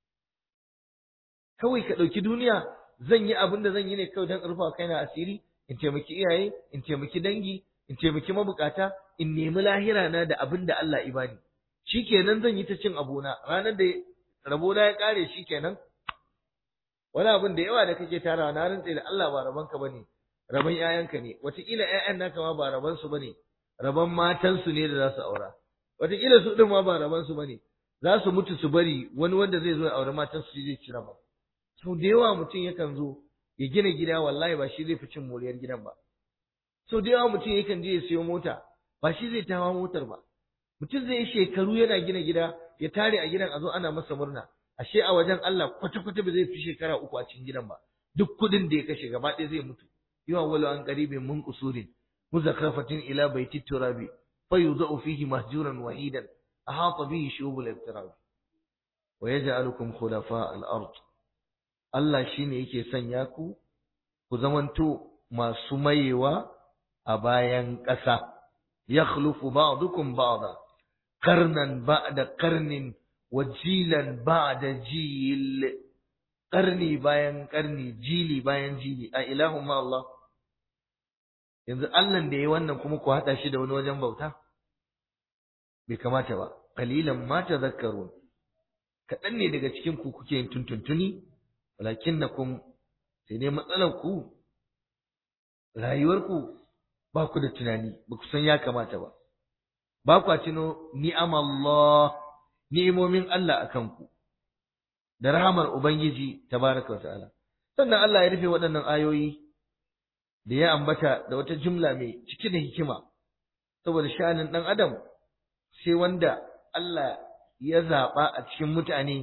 Speaker 1: kawai ka ɗauki duniya zan yi abin da zan yi ne kawai don rufa kaina asiri in taimaki iyaye in taimaki dangi in taimaki mabukata in nemi lahira na da abin da Allah ya bani shikenan zan yi ta cin abuna ranar da rabona ya kare shikenan wani abin da yawa da kake tarawa na rantse da Allah ba rabanka bane raban ƴaƴanka ne wataƙila ƴaƴan naka ma ba raban su bane raban matan su ne da za su aura wataƙila su din ma ba raban su bane za su mutu su bari wani wanda zai zo ya aure matan su zai ci raba sau da yawa mutum yakan zo ya gina gida wallahi ba shi zai fi cin moriyar gidan ba sau da yawa mutum yakan je ya siyo mota ba shi zai tawa motar ba mutum zai yi shekaru yana gina gida ya tare a gidan a zo ana masa murna ashe a wajen Allah kwata-kwata ba zai fi shekara uku a cikin gidan ba duk kuɗin da ya kashe gaba ɗaya zai mutu yawan wala an qaribin mun qusurin muzakrafatin ila baiti turabi fayudau fihi mahjuran wahidan ahata bihi shubul ibtirab wa yaj'alukum khulafa al-ard Allah shine yake sanya ku ku zamanto masu mayewa a bayan ƙasa yakhlufu ba'dukum ba'da qarnan ba'da qarnin wa jilan ba'da jil qarni bayan qarni jili bayan jili a ilahun ma Allah yanzu Allah da ya wannan kuma ku haɗa shi da wani wajen bauta bai kamata ba qalilan ma tadhakkarun kaɗan ne daga cikin ku kuke yin tuntuntuni walakinnakum sai dai matsalar ku rayuwar ku ba ku da tunani ba ku san ya kamata ba ba ku tuno ni'am Allah ni'imomin Allah akan ku da rahamar ubangiji tabaraka wa ta'ala sannan Allah ya rufe waɗannan ayoyi da ya ambata da wata jumla mai cike da hikima saboda sha'anin ɗan adam sai wanda Allah ya zaɓa a cikin mutane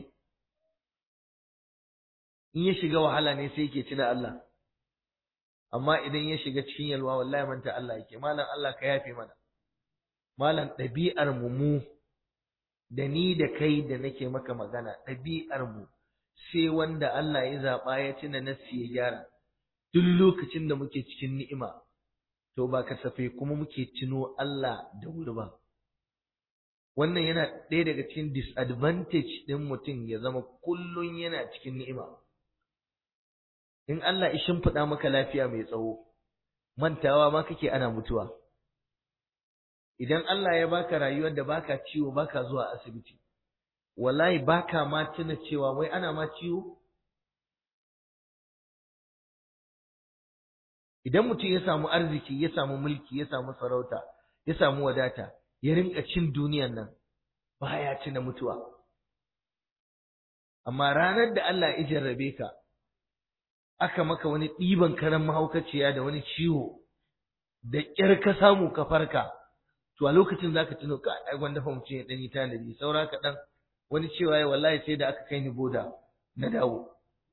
Speaker 1: in ya shiga wahala ne sai yake tuna Allah amma idan ya shiga cikin yalwa wallahi manta Allah yake malam Allah ka yafe mana malam ɗabi'ar mu mu da ni da kai da nake maka magana ɗabi'ar mu sai wanda Allah ya zaɓa ya tuna nassi ya gyara duk lokacin da muke cikin ni'ima to ba kasafai kuma muke tuno Allah da wuri ba wannan yana ɗaya daga cikin disadvantage ɗin mutum ya zama kullum yana cikin ni'ima in Allah ya shimfiɗa maka lafiya mai tsawo mantawa ma kake ana mutuwa idan Allah ya baka rayuwar da baka ciwo baka zuwa asibiti wallahi baka ma tuna cewa wai ana ma ciwo idan mutum ya samu arziki ya samu mulki ya samu sarauta ya samu wadata ya rinka cin duniyan nan baya tuna mutuwa amma ranar da Allah ya jarrabe ka aka maka wani ɗiban karan mahaukaciya da wani ciwo da ƙyar ka samu ka farka to a lokacin zaka tuno ka ai gwanda fa mutum ya dan yi tanadi saura ka dan wani cewa ya wallahi sai da aka kai ni boda na dawo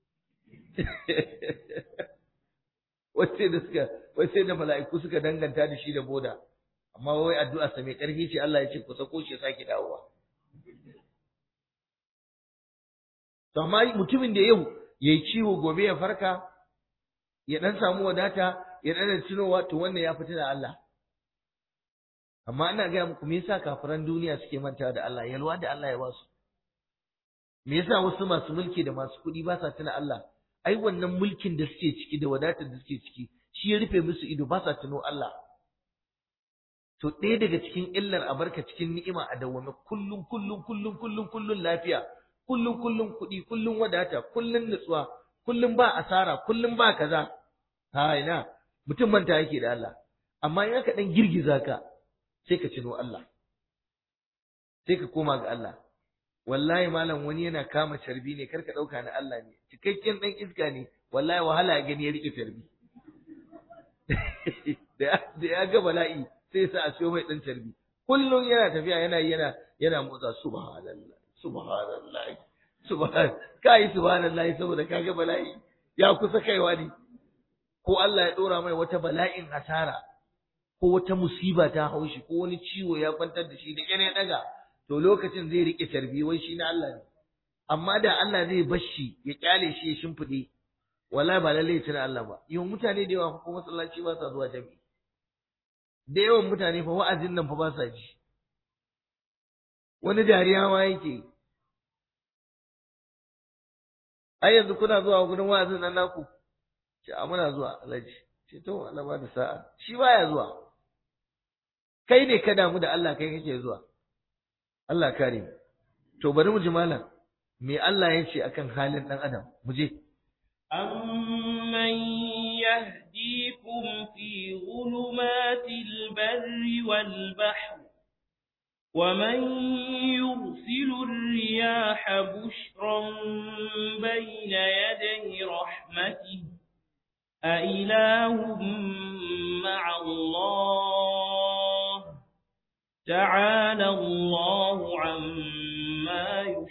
Speaker 1: wace da suka wace da mala'iku suka danganta da shi da boda amma wai addu'a sa mai karfi ce Allah ya ce ku sako shi ya sake dawowa to amma mutumin da yau yayi ciwo gobe ya farka ya dan samu wadata ya dan tunowa to wannan ya fita da Allah amma ina gaya muku me yasa kafiran duniya suke mantawa da Allah yalwa da Allah ya ba su me yasa wasu masu mulki da masu kuɗi ba sa tuna Allah ai wannan mulkin da suke ciki da wadatar da suke ciki shi ya rufe musu ido ba sa tuno Allah to ɗaya daga cikin illar a barka cikin ni'ima a dawwame kullum kullum kullum kullum kullum lafiya kullum kullum kuɗi kullum wadata kullum nutsuwa kullum ba asara kullum ba kaza ha ina mutum manta yake da Allah amma in aka dan girgiza ka sai ka cino Allah sai ka koma ga Allah wallahi malam wani yana kama carbi ne karka dauka na Allah ne cikakken dan iska ne wallahi wahala ya gani ya rike carbi da ya ga bala'i sai sa a siyo mai dan carbi kullum yana tafiya yana yana yana motsa subhanallah subhanallah subhan kai subhanallah saboda kaga bala'i ya kusa kaiwa ne ko Allah ya dora mai wata bala'in asara ko wata musiba ta haushi ko wani ciwo ya kwantar da shi da ƙyar ya daga to lokacin zai rike tarbi wai shi na Allah ne amma da Allah zai bar shi ya kyale shi ya shimfide wallahi ba lalle tuna Allah ba yau mutane da yawa ko masallaci ba sa zuwa jami'i da yawan mutane fa wa'azin nan fa ba sa ji wani dariya ma yake ai yanzu kuna zuwa gurin wa'azin nan naku ce a muna zuwa alhaji ce to Allah ba da sa'a shi baya zuwa kai ne ka damu da Allah kai kake zuwa Allah kare mu to bari mu ji malam me Allah ya ce akan halin dan adam mu je
Speaker 2: amman yahdikum fi dhulumatil barri wal bahr ومن يرسل الرياح بشرا بين يدي رحمته أإله مع الله تعالى الله عما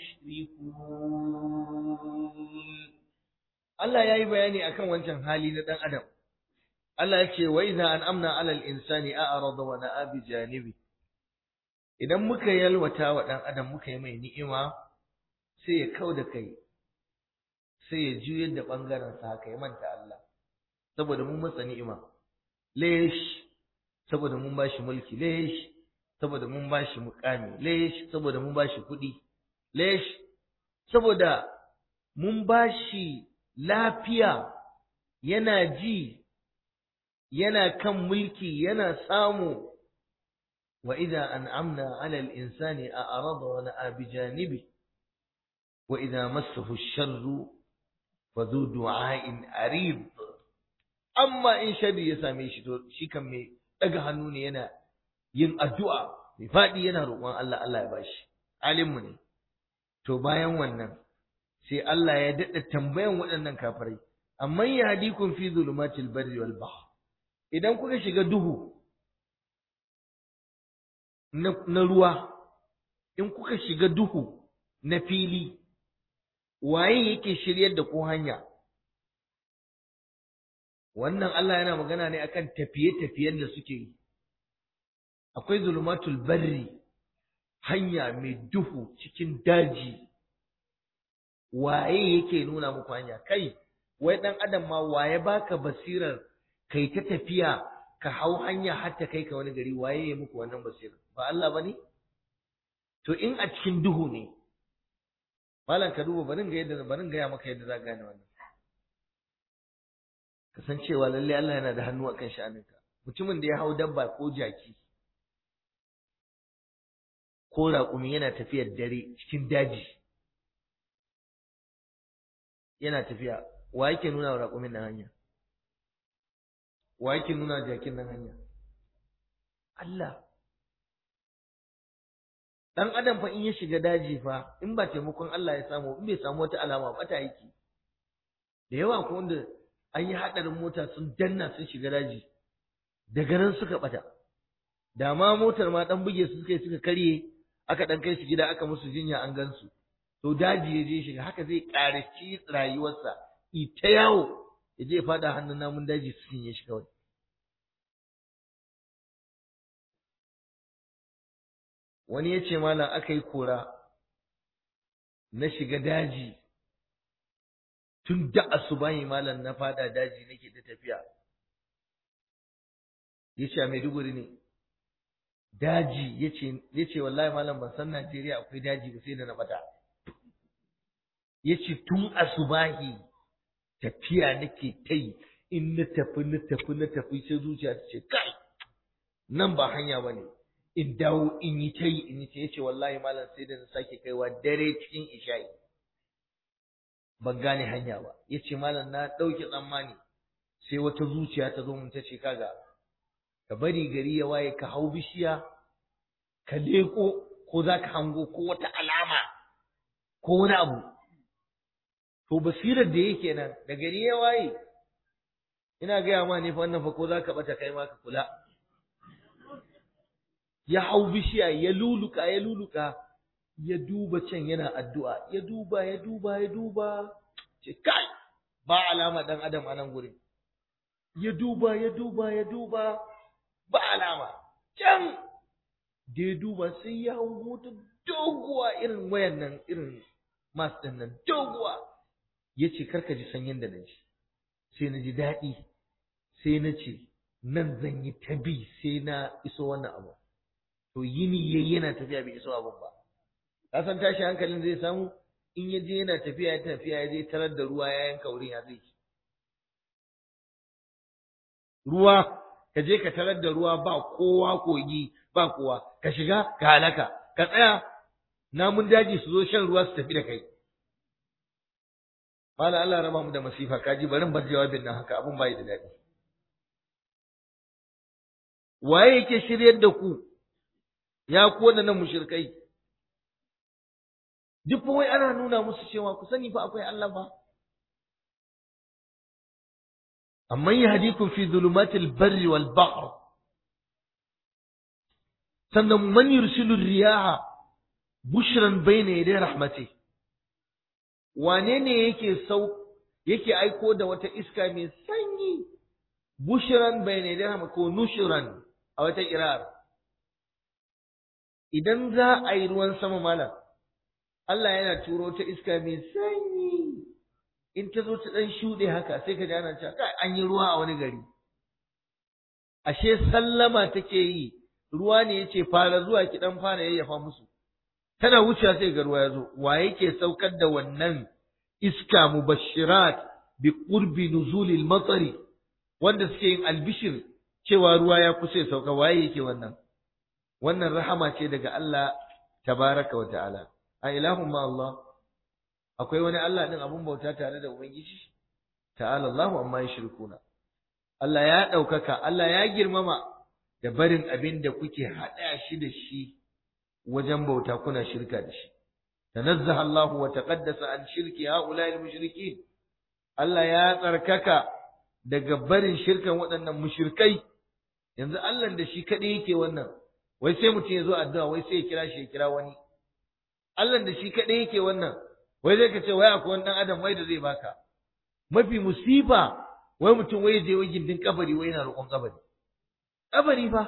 Speaker 2: يشركون
Speaker 1: Allah ya yi bayani akan wancan hali na ɗan adam. Allah ya ce, wa iza an amna alal insani a arada wa na'a bi janibi. Idan muka yalwata wa ɗan adam muka yi mai ni'ima, sai ya kau da kai, sai ya juyar da ɓangaren sa haka ya manta Allah. Saboda mun masa ni'ima. Lesh, saboda mun bashi mulki, lesh, saboda mun bashi mukami, lesh, saboda mun bashi kuɗi, lesh, saboda mun bashi lafiya yana ji yana kan mulki yana samu wa idza an'amna 'ala al-insani a'rada wa na'a bi janibi wa idza massahu ash-sharru fa dhu du'a'in arid amma in shari ya same shi to shi kan mai daga hannu ne yana yin addu'a mai fadi yana roƙon Allah Allah ya bashi alimmu ne to bayan wannan sai Allah ya daɗa tambayan waɗannan kafirai amma ya hadikun fi zulumatil barri wal bahr idan kuka shiga duhu na ruwa in kuka shiga duhu na fili waye yake shiryar da ku hanya wannan Allah yana magana ne akan tafiye-tafiyen da suke yi akwai zulumatul barri hanya mai duhu cikin daji waye yake nuna muku hanya kai wai dan adam ma waye baka basirar kai ta tafiya ka hau hanya har ta kai ka wani gari waye ya muku wannan basirar ba Allah bane to in a cikin duhu ne malam ka duba barin ga yadda barin ga ya maka yadda za ka gane wannan kasancewa lalle Allah yana da hannu akan sha'aninka mutumin da ya hau dabba ko jaki ko raƙumi yana tafiyar dare cikin daji yana tafiya wa yake nuna wa raƙumin nan hanya wa yake nuna wa jakin nan hanya Allah dan adam fa in ya shiga daji fa in ba taimakon Allah ya samu in bai samu wata alama ba ta yake da yawa ko wanda an yi haɗarin mota sun danna sun shiga daji daga nan suka ɓata da ma motar ma ɗan buge su suka yi suka karye aka ɗan kai su gida aka musu jinya an gansu to daji ya je shiga haka zai ƙarashi rayuwarsa ita yawo ya je faɗa hannun namun daji su cinye shi kawai wani ya ce malam aka yi kora na shiga daji tun da asubahi malam na fada daji nake ta tafiya ya ce a maiduguri ne daji ya ce wallahi malam ban san najeriya akwai daji ba sai da na bata ya ce tun asubahi tafiya nake ta yi in na tafi na tafi na tafi sai zuciya ta ce kai nan ba hanya ba ne in dawo in yi ta yi in yi ta yace wallahi malam sai da na sake kaiwa dare cikin isha'i ban gane hanya ba yace malam na ɗauke tsammani sai wata zuciya ta zo mun ta ce kaga ka bari gari ya waye ka hau bishiya ka leko ko za ka hango ko wata alama ko wani abu to basirar da yake nan da gari ya waye ina gaya ma ne fa wannan fa ko za ka bata kai ma ka kula ya hau bishiya ya luluka ya luluka ya duba can yana addu'a ya duba ya duba ya duba ce kai ba alama dan adam a nan gurin ya duba ya duba ya duba ba alama can da ya duba sai ya hango ta doguwa irin wayan nan irin mas din nan doguwa ya ce karka ji sanyin da na ji sai na ji daɗi sai na ce nan zan yi ta bi sai na iso wannan abu to yini yayi yana tafiya bai iso abun ba ka san tashi hankalin zai samu in ya je yana tafiya ya tafiya ya je tarar da ruwa ya yanka wurin ya zai ruwa ka je ka tarar da ruwa ba kowa kogi ba kowa ka shiga ka halaka ka tsaya namun daji su zo shan ruwa su tafi da kai Mala Allah raba mu da masifa kaji barin bar jawabin nan haka abun bai da daɗi waye yake shiryar da ku ya ku waɗannan mushrikai duk wai ana nuna musu cewa ku sani fa akwai Allah ba amman yahdikum fi dhulumatil barri wal bahr sannan man yursilu riyaha bushran bayna yaday rahmati wane ne yake sau yake aiko da wata iska mai sanyi bushran bayna yaday rahmati ko nushran a wata kirar idan za a yi ruwan sama malam Allah yana turo ta iska mai sanyi in ta zo ta ɗan shuɗe haka sai ka ji ana cewa kai an yi ruwa a wani gari ashe sallama take yi ruwa ne yace fara zuwa ki dan fara yayyafa musu tana wucewa sai ga ruwa ya zo wa yake saukar da wannan iska mubashirat bi qurbi nuzulil matari wanda suke yin albishir cewa ruwa ya kusa ya sauka waye yake wannan wannan rahama ce daga Allah tabaraka wa ta'ala a ilahun ma Allah akwai wani Allah din abun bauta tare da ubangiji ta'ala Allahu amma yushrikuna Allah ya ɗaukaka Allah ya girmama da barin abin da kuke haɗa shi da shi wajen bauta kuna shirka da shi tanazzaha Allahu wa taqaddasa an shirki haula'i al-mushrikin Allah ya tsarkaka daga barin shirkan waɗannan mushrikai yanzu Allah da shi kaɗai yake wannan wai sai mutum ya zo addu'a wai sai ya kira shi ya kira wani Allah da shi kaɗai yake wannan wai zai ka ce wai akwai wani ɗan adam wai da zai baka mafi musifa wai mutum wai je wai gindin kabari wai yana roƙon kabari kabari fa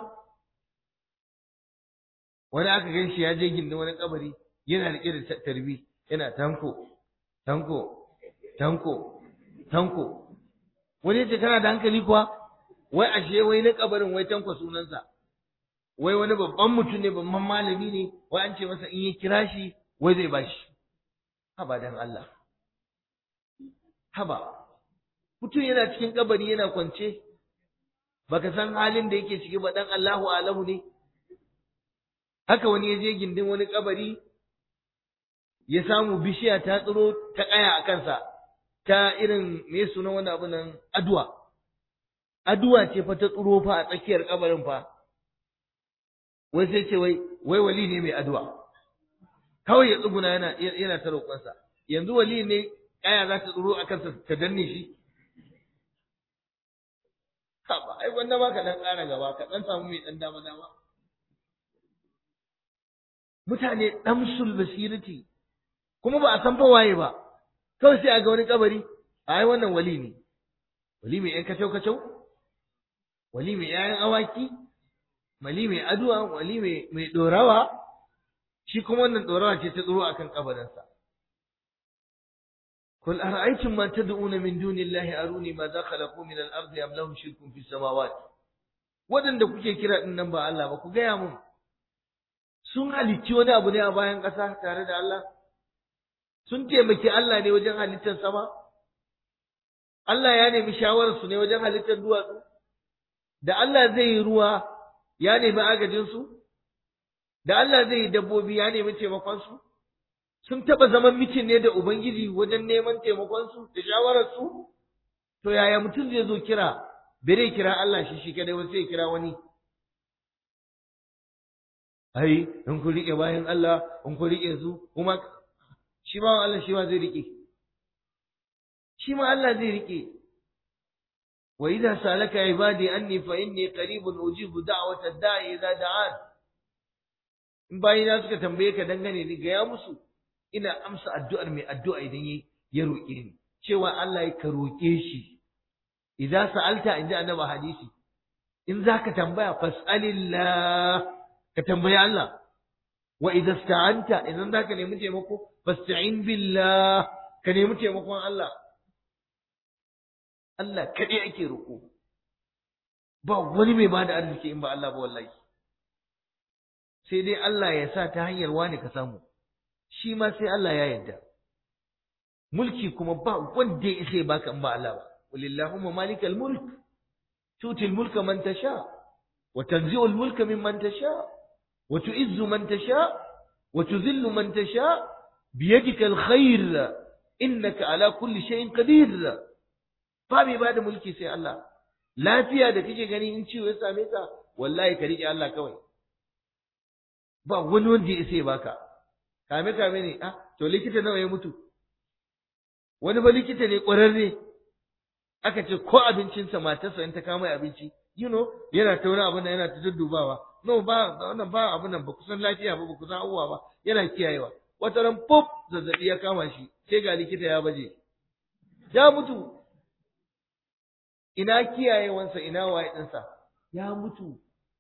Speaker 1: wani aka gan shi ya je gindin wani kabari yana riƙe da tarbi yana tanko tanko tanko tanko wani ya ce kana da hankali kuwa wai ashe wai na kabarin wai tanko sunansa wai wani babban mutum ne babban malami ne wai an ce masa in ya kira shi wai zai bashi haba dan Allah haba mutum yana cikin kabari yana kwance baka san halin da yake ciki ba dan Allahu alahu ne haka wani ya je gindin wani kabari ya samu bishiya ta tsiro ta kaya a kansa ta irin me sunan wani abu nan aduwa aduwa ce fa ta tsiro fa a tsakiyar kabarin fa wai sai ce wai wai wali ne mai addu'a kawai ya tsuguna yana yana ta roƙonsa yanzu wali ne kaya za ta tsoro a kansa ta danne shi ha ba ai wanda ba ka dan ƙara gaba ka dan samu mai dan dama dama mutane damsul basirati kuma ba a san fa waye ba kawai sai a ga wani kabari ai wannan wali ne wali mai yan kacau kacau wali mai yayan awaki wali mai aduwa wali mai mai dorawa shi kuma wannan dorawa ce ta tsoro akan kabarinsa قل أرأيتم ما تدعون من دون الله أروني ماذا خلقوا من الأرض أم لهم شرك في السماوات waɗanda kuke kira ɗin nan ba Allah ba ku gaya mun sun halicci wani abu ne a bayan ƙasa tare da Allah sun taimaki Allah ne wajen halittar sama Allah ya nemi shawararsu ne wajen halittar duwatsu da Allah zai yi ruwa ya nemi agajinsu da Allah zai yi dabbobi ya nemi taimakonsu sun taɓa zaman mitin ne da Ubangiji wajen neman taimakonsu da shawararsu? To yaya mutum zai zo kira, bere kira Allah shi shi kadai wasu sai kira wani. Ai, in ku riƙe bayan Allah, in ku riƙe su, kuma shi ma Allah shi ma zai riƙe. Shi ma Allah zai riƙe. Wa idza salaka ibadi anni fa inni qaribun ujibu da'wata da'i idza da'an. In bayina suka tambaye ka dangane ni ga ya musu ina amsa addu'ar mai addu'a idan ya roƙe ni, cewa Allah ya ka roƙe shi, idan sa'alta in ji annaba hadisi, in za ka tambaya fas'alillah ka tambaya Allah, wa idan sta'anta idan za ka nemi taimako, fasta'in billah ka nemi taimakon Allah. Allah kaɗai ake roƙo, ba wani mai ba da arziki in ba Allah ba wallahi. Sai dai Allah ya sa ta hanyar wani ka samu. shi ma sai Allah ya yarda mulki kuma ba wanda ya isa ya baka in ba Allah ba walillahumma malikal mulk tutil mulka man tasha wa tanzi'ul mulka mimman tasha wa tu'izzu man tasha wa tudhillu man tasha biyadikal khair innaka ala kulli shay'in qadir ba mai bada mulki sai Allah lafiya da kake gani in ciwo ya same ka wallahi ka rike Allah kawai ba wani wanda ya isa ya baka kame kame ne ah to likita nawa ya mutu wani ba likita ne ƙwararre aka ce ko abincinsa matarsa in ta kama abinci you know yana ta wani abin da yana ta duddubawa no ba wannan ba abin nan ba kusan lafiya ba ba kusan abubuwa ba yana kiyayewa wata ran pop zazzabi ya kama shi sai ga likita ya baje ya mutu ina kiyayewansa ina waye ɗinsa ya mutu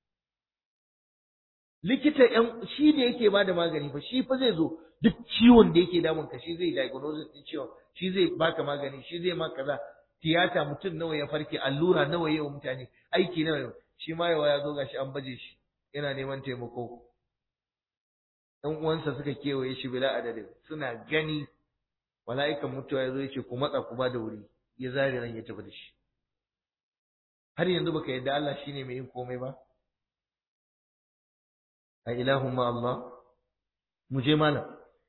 Speaker 1: likita yan shi da yake bada magani fa shi fa zai zo duk ciwon da yake damun ka shi zai diagnosis din ciwon shi zai baka magani shi zai maka kaza tiyata mutum nawa ya farke allura nawa yawa mutane aiki nawa yau shi ma yawa ya zo gashi an baje shi yana neman taimako ɗan uwansa suka kewaye shi bila adadin suna gani mala'ikan mutuwa ya zo ya ce ku matsa ku ba da wuri ya zare ran ya tafi da shi har yanzu baka yadda Allah shine mai yin komai ba a ilahun ma Allah mu je mana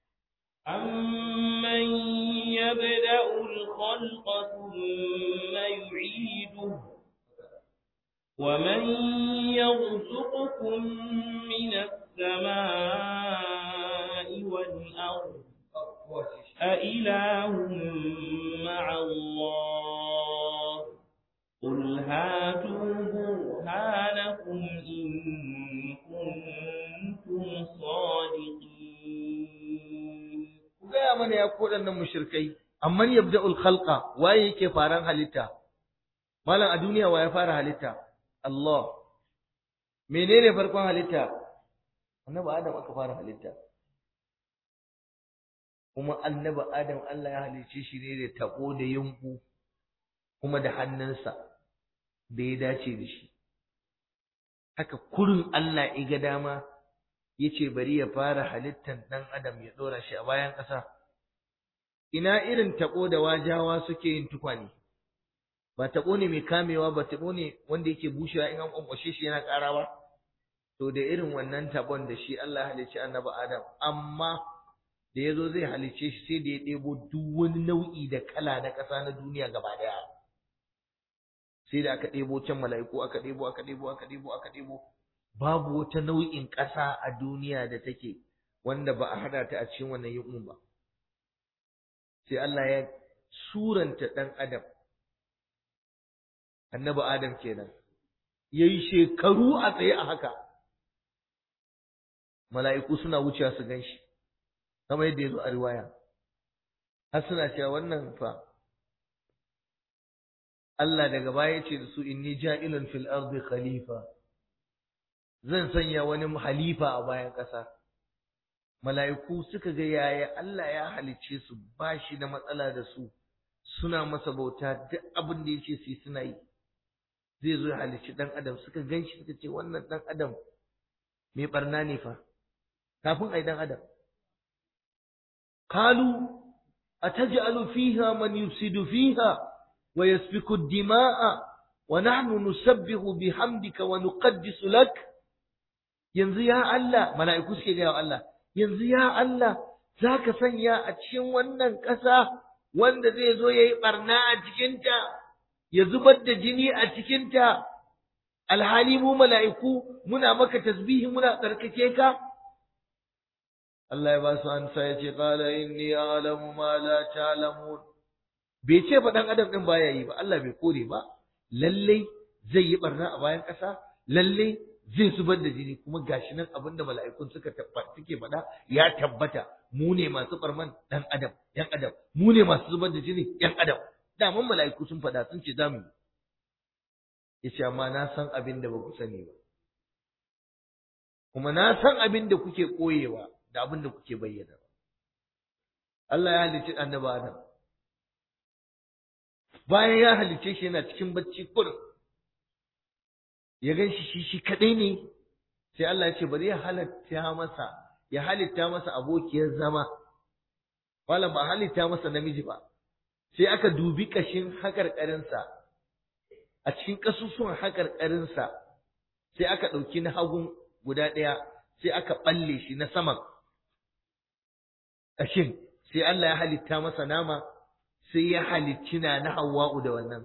Speaker 2: أمن يبدأ الخلق ثم يعيده ومن يرزقكم من السماء والأرض أإله مع الله قل هاتوا برهانكم إن كنتم صادقين
Speaker 1: ku gaya mana ya ku waɗannan mushrikai amman yabda'ul khalqa waye yake faran halitta malam a duniya waye fara halitta Allah menene farkon halitta annabi Adam aka fara halitta kuma annabi Adam Allah ya halicce shi ne da tako da yunku kuma da hannunsa da ya dace da shi haka kurin Allah ya ga dama yace bari ya fara halittan dan adam ya dora shi a bayan ƙasa ina irin tako da wajawa suke yin tukwane ba tako ne mai kamewa ba tako ne wanda yake bushewa in an kwankwashe shi yana ƙara ba to da irin wannan tabon da shi Allah ya halicci annabi Adam amma da yazo zai halicce shi sai da ya ɗebo duk wani nau'i da kala na ƙasa na duniya gaba daya sai da aka ɗebo can mala'iku aka ɗebo aka ɗebo aka ɗebo aka ɗebo babu wata nau'in ƙasa a duniya da take wanda ba a hada ta a cikin wannan yunƙun ba sai Allah ya suranta ɗan adam annabi adam kenan yayi shekaru a tsaye a haka mala'iku suna wucewa su ganshi kamar yadda yazo a riwaya har suna cewa wannan fa Allah daga baya ce da su inni ja'ilun fil ardi khalifa zan sanya wani halifa a bayan ƙasa mala'iku suka ga yaya Allah ya halicce su ba shi da matsala da su suna masa bauta duk abin da yace su suna yi zai zo ya halicci dan adam suka ganshi suka ce wannan dan adam mai barna ne fa kafin ai dan adam qalu ataj'alu fiha man yufsidu fiha ويسفك الدماء ونحن نسبح بحمدك ونقدس لك yanzu ya Allah mala'iku suke gaya wa Allah yanzu ya Allah zaka sanya a cikin wannan ƙasa wanda zai zo yayi barna a cikinta ya zubar da jini a cikinta alhali mu mala'iku muna maka tasbihi muna tsarkake ka Allah ya ba su ansa ya ce qala inni a'lamu ma la ta'lamun bai ce ba dan adam din baya yi ba Allah bai kore ba lalle zai yi barna a bayan ƙasa lalle zai zubar da jini kuma gashi nan abinda mala'ikun suka tabbata suke faɗa ya tabbata mu ne masu barman dan adam yan adam mu ne masu zubar da jini yan adam daman mala'iku sun faɗa sun ce zamu yi yace amma na san abin da ba ku sani ba kuma na san abin da kuke koyewa da abin da kuke bayyana Allah ya halicci annabi Adam bayan ya halicce shi yana cikin bacci kurin ya gan shi shi shi kadai ne sai Allah ya ce bari ya halatta masa ya halitta masa abokiyar zama wala ba halitta masa namiji ba sai aka dubi kashin hakarkarinsa a cikin kasusuwan hakarkarinsa sai aka ɗauki na hagun guda ɗaya sai aka ɓalle shi na saman kashin sai Allah ya halitta masa nama sai ya halicci na na Hawwa'u da wannan.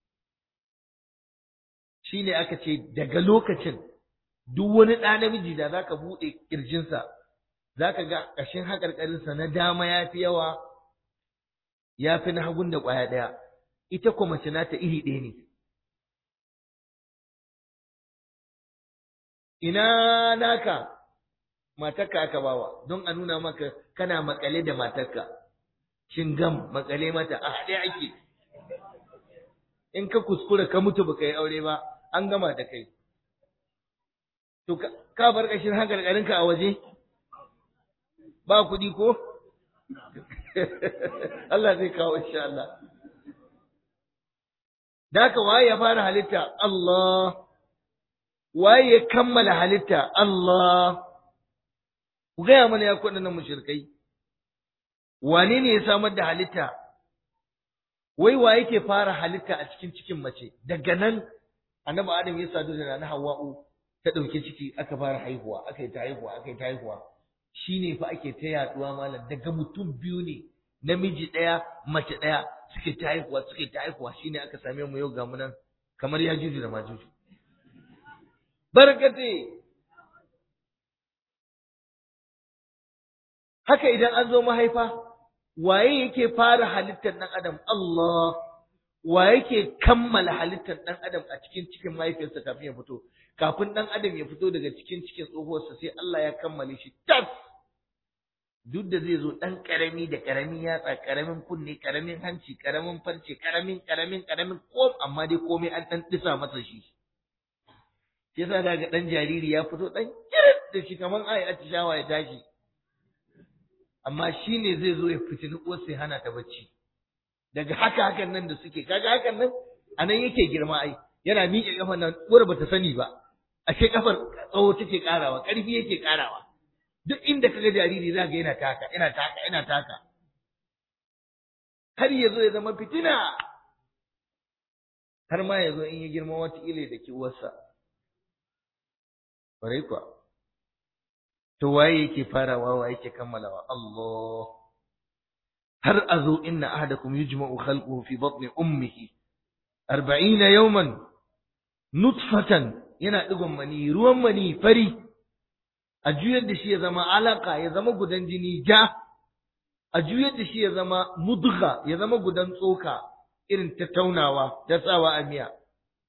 Speaker 1: Shi ne aka ce daga lokacin duk wani ɗa namiji da za ka buɗe ƙirjinsa, za ka ga ƙashin haƙarƙarinsa na dama ya fi yawa, ya fi na hagun da ƙwaya ɗaya, ita kuma mace nata iri ɗaya ne. Ina naka matarka aka bawa, don a nuna maka kana maƙale da matarka. gam makale mata a haɗe ake in ka kuskura ka mutu baka yi aure ba an gama da kai to ka bar ƙashin hankalkarinka a waje ba kuɗi ko Allah zai kawo insha Allah da haka waye ya fara halitta Allah waye ya kammala halitta Allah ku gaya mana ya kuɗin mushrikai wane ne ya samar da halitta wai wa yake fara halitta a cikin cikin mace daga nan annabi adam ya sadu da nana hawa'u ta ɗauki ciki aka fara haihuwa aka yi ta haihuwa aka yi ta haihuwa shine fa ake ta yaduwa malam daga mutum biyu ne namiji ɗaya mace ɗaya suke ta haihuwa suke ta haihuwa shine aka same mu yau ga mu nan kamar ya juju da majuju barkate haka idan an zo mahaifa waye yake fara halittar ɗan adam Allah wa yake kammala halittar ɗan adam a cikin cikin mahaifiyarsa kafin ya fito kafin ɗan adam ya fito daga cikin cikin tsohuwarsa sai Allah ya kammale shi tas duk da zai zo ɗan ƙarami da ƙaramin yatsa ƙaramin kunne ƙaramin hanci ƙaramin farce ƙaramin ƙaramin ƙaramin kom amma dai komai an ɗan ɗisa masa shi sai yasa daga ɗan jariri ya fito ɗan kirit da shi kamar ai atishawa ya tashi amma shi ne zai zo ya fitini uwarsa ya hana ta bacci daga haka hakan nan da suke kaga hakan nan a nan yake girma ai yana miƙe kafar nan uwar bata sani ba ashe kafar tsawo take karawa ƙarfi yake karawa duk inda kaga jariri za ga yana taka yana taka yana taka har ya zo ya zama fitina har ma ya zo in ya girma wata ile da ki uwarsa ƙwarai kuwa to waye yake farawa wa yake kammalawa Allah har azo inna ahadakum yujma'u khalquhu fi batni ummihi 40 yawman nutfatan yana digon mani ruwan mani fari a juyar da shi ya zama alaka ya zama gudan jini ja a juyar da shi ya zama mudgha ya zama gudan tsoka irin ta taunawa ta tsawa a miya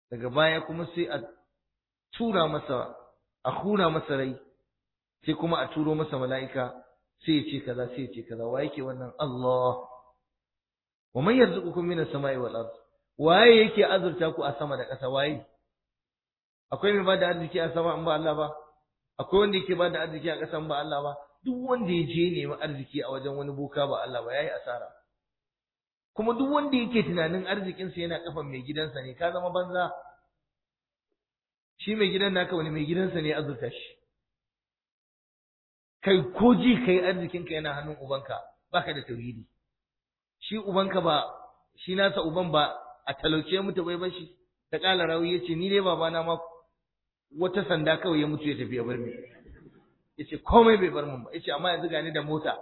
Speaker 1: daga baya kuma sai a tura masa a hura masa rai sai kuma a turo masa mala'ika sai ya ce kaza sai ya ce kaza wa yake wannan Allah wa man yarzuqukum minas sama'i wal ard waye yake azurta ku a sama da ƙasa waye akwai mai bada arziki a sama in ba Allah ba akwai wanda yake bada arziki a ƙasa in ba Allah ba duk wanda ya je nemi arziki a wajen wani boka ba Allah ba yayi asara kuma duk wanda yake tunanin arzikinsa yana kafan mai gidansa ne ka zama banza shi mai gidan naka wani mai gidansa ne azurta shi kai ko ji kai arzikinka yana hannun ubanka baka da tauhidi shi ubanka ba shi nasa uban ba a talauce mutu bai bashi ta kala rawi yace ni dai babana ma wata sanda kawai ya mutu ya tafi ya bar ni yace komai bai bar mun ba yace amma yanzu gani da mota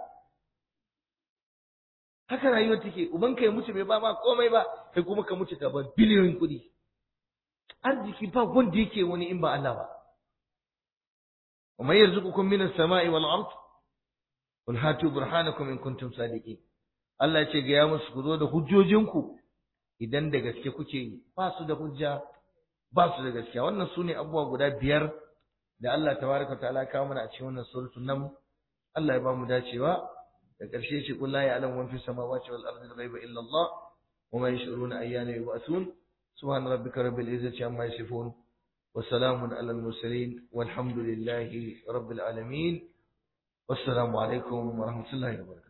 Speaker 1: haka rayuwar take ubanka ya mutu bai ba ma komai ba kai kuma ka mutu ka bar biliyoyin kuɗi arziki ba wanda yake wani in ba Allah ba ومن يرزقكم من السماء والأرض قل هاتوا برهانكم إن كنتم صادقين Allah ce ga ya musu ku zo da hujjojinku idan da gaske kuke yi ba su da hujja ba su da gaskiya wannan su ne abubuwa guda biyar da Allah tabaraka ta'ala kawo mana a cikin wannan suratul nam Allah ya ba mu dacewa da ƙarshe ce qul la ya'lamu man fis samawati wal ardi ghaiba illa Allah wa ma yash'uruna ayyana yub'athun subhana rabbika rabbil izzati amma yasifun وسلام على المرسلين والحمد لله رب العالمين والسلام عليكم ورحمة الله وبركاته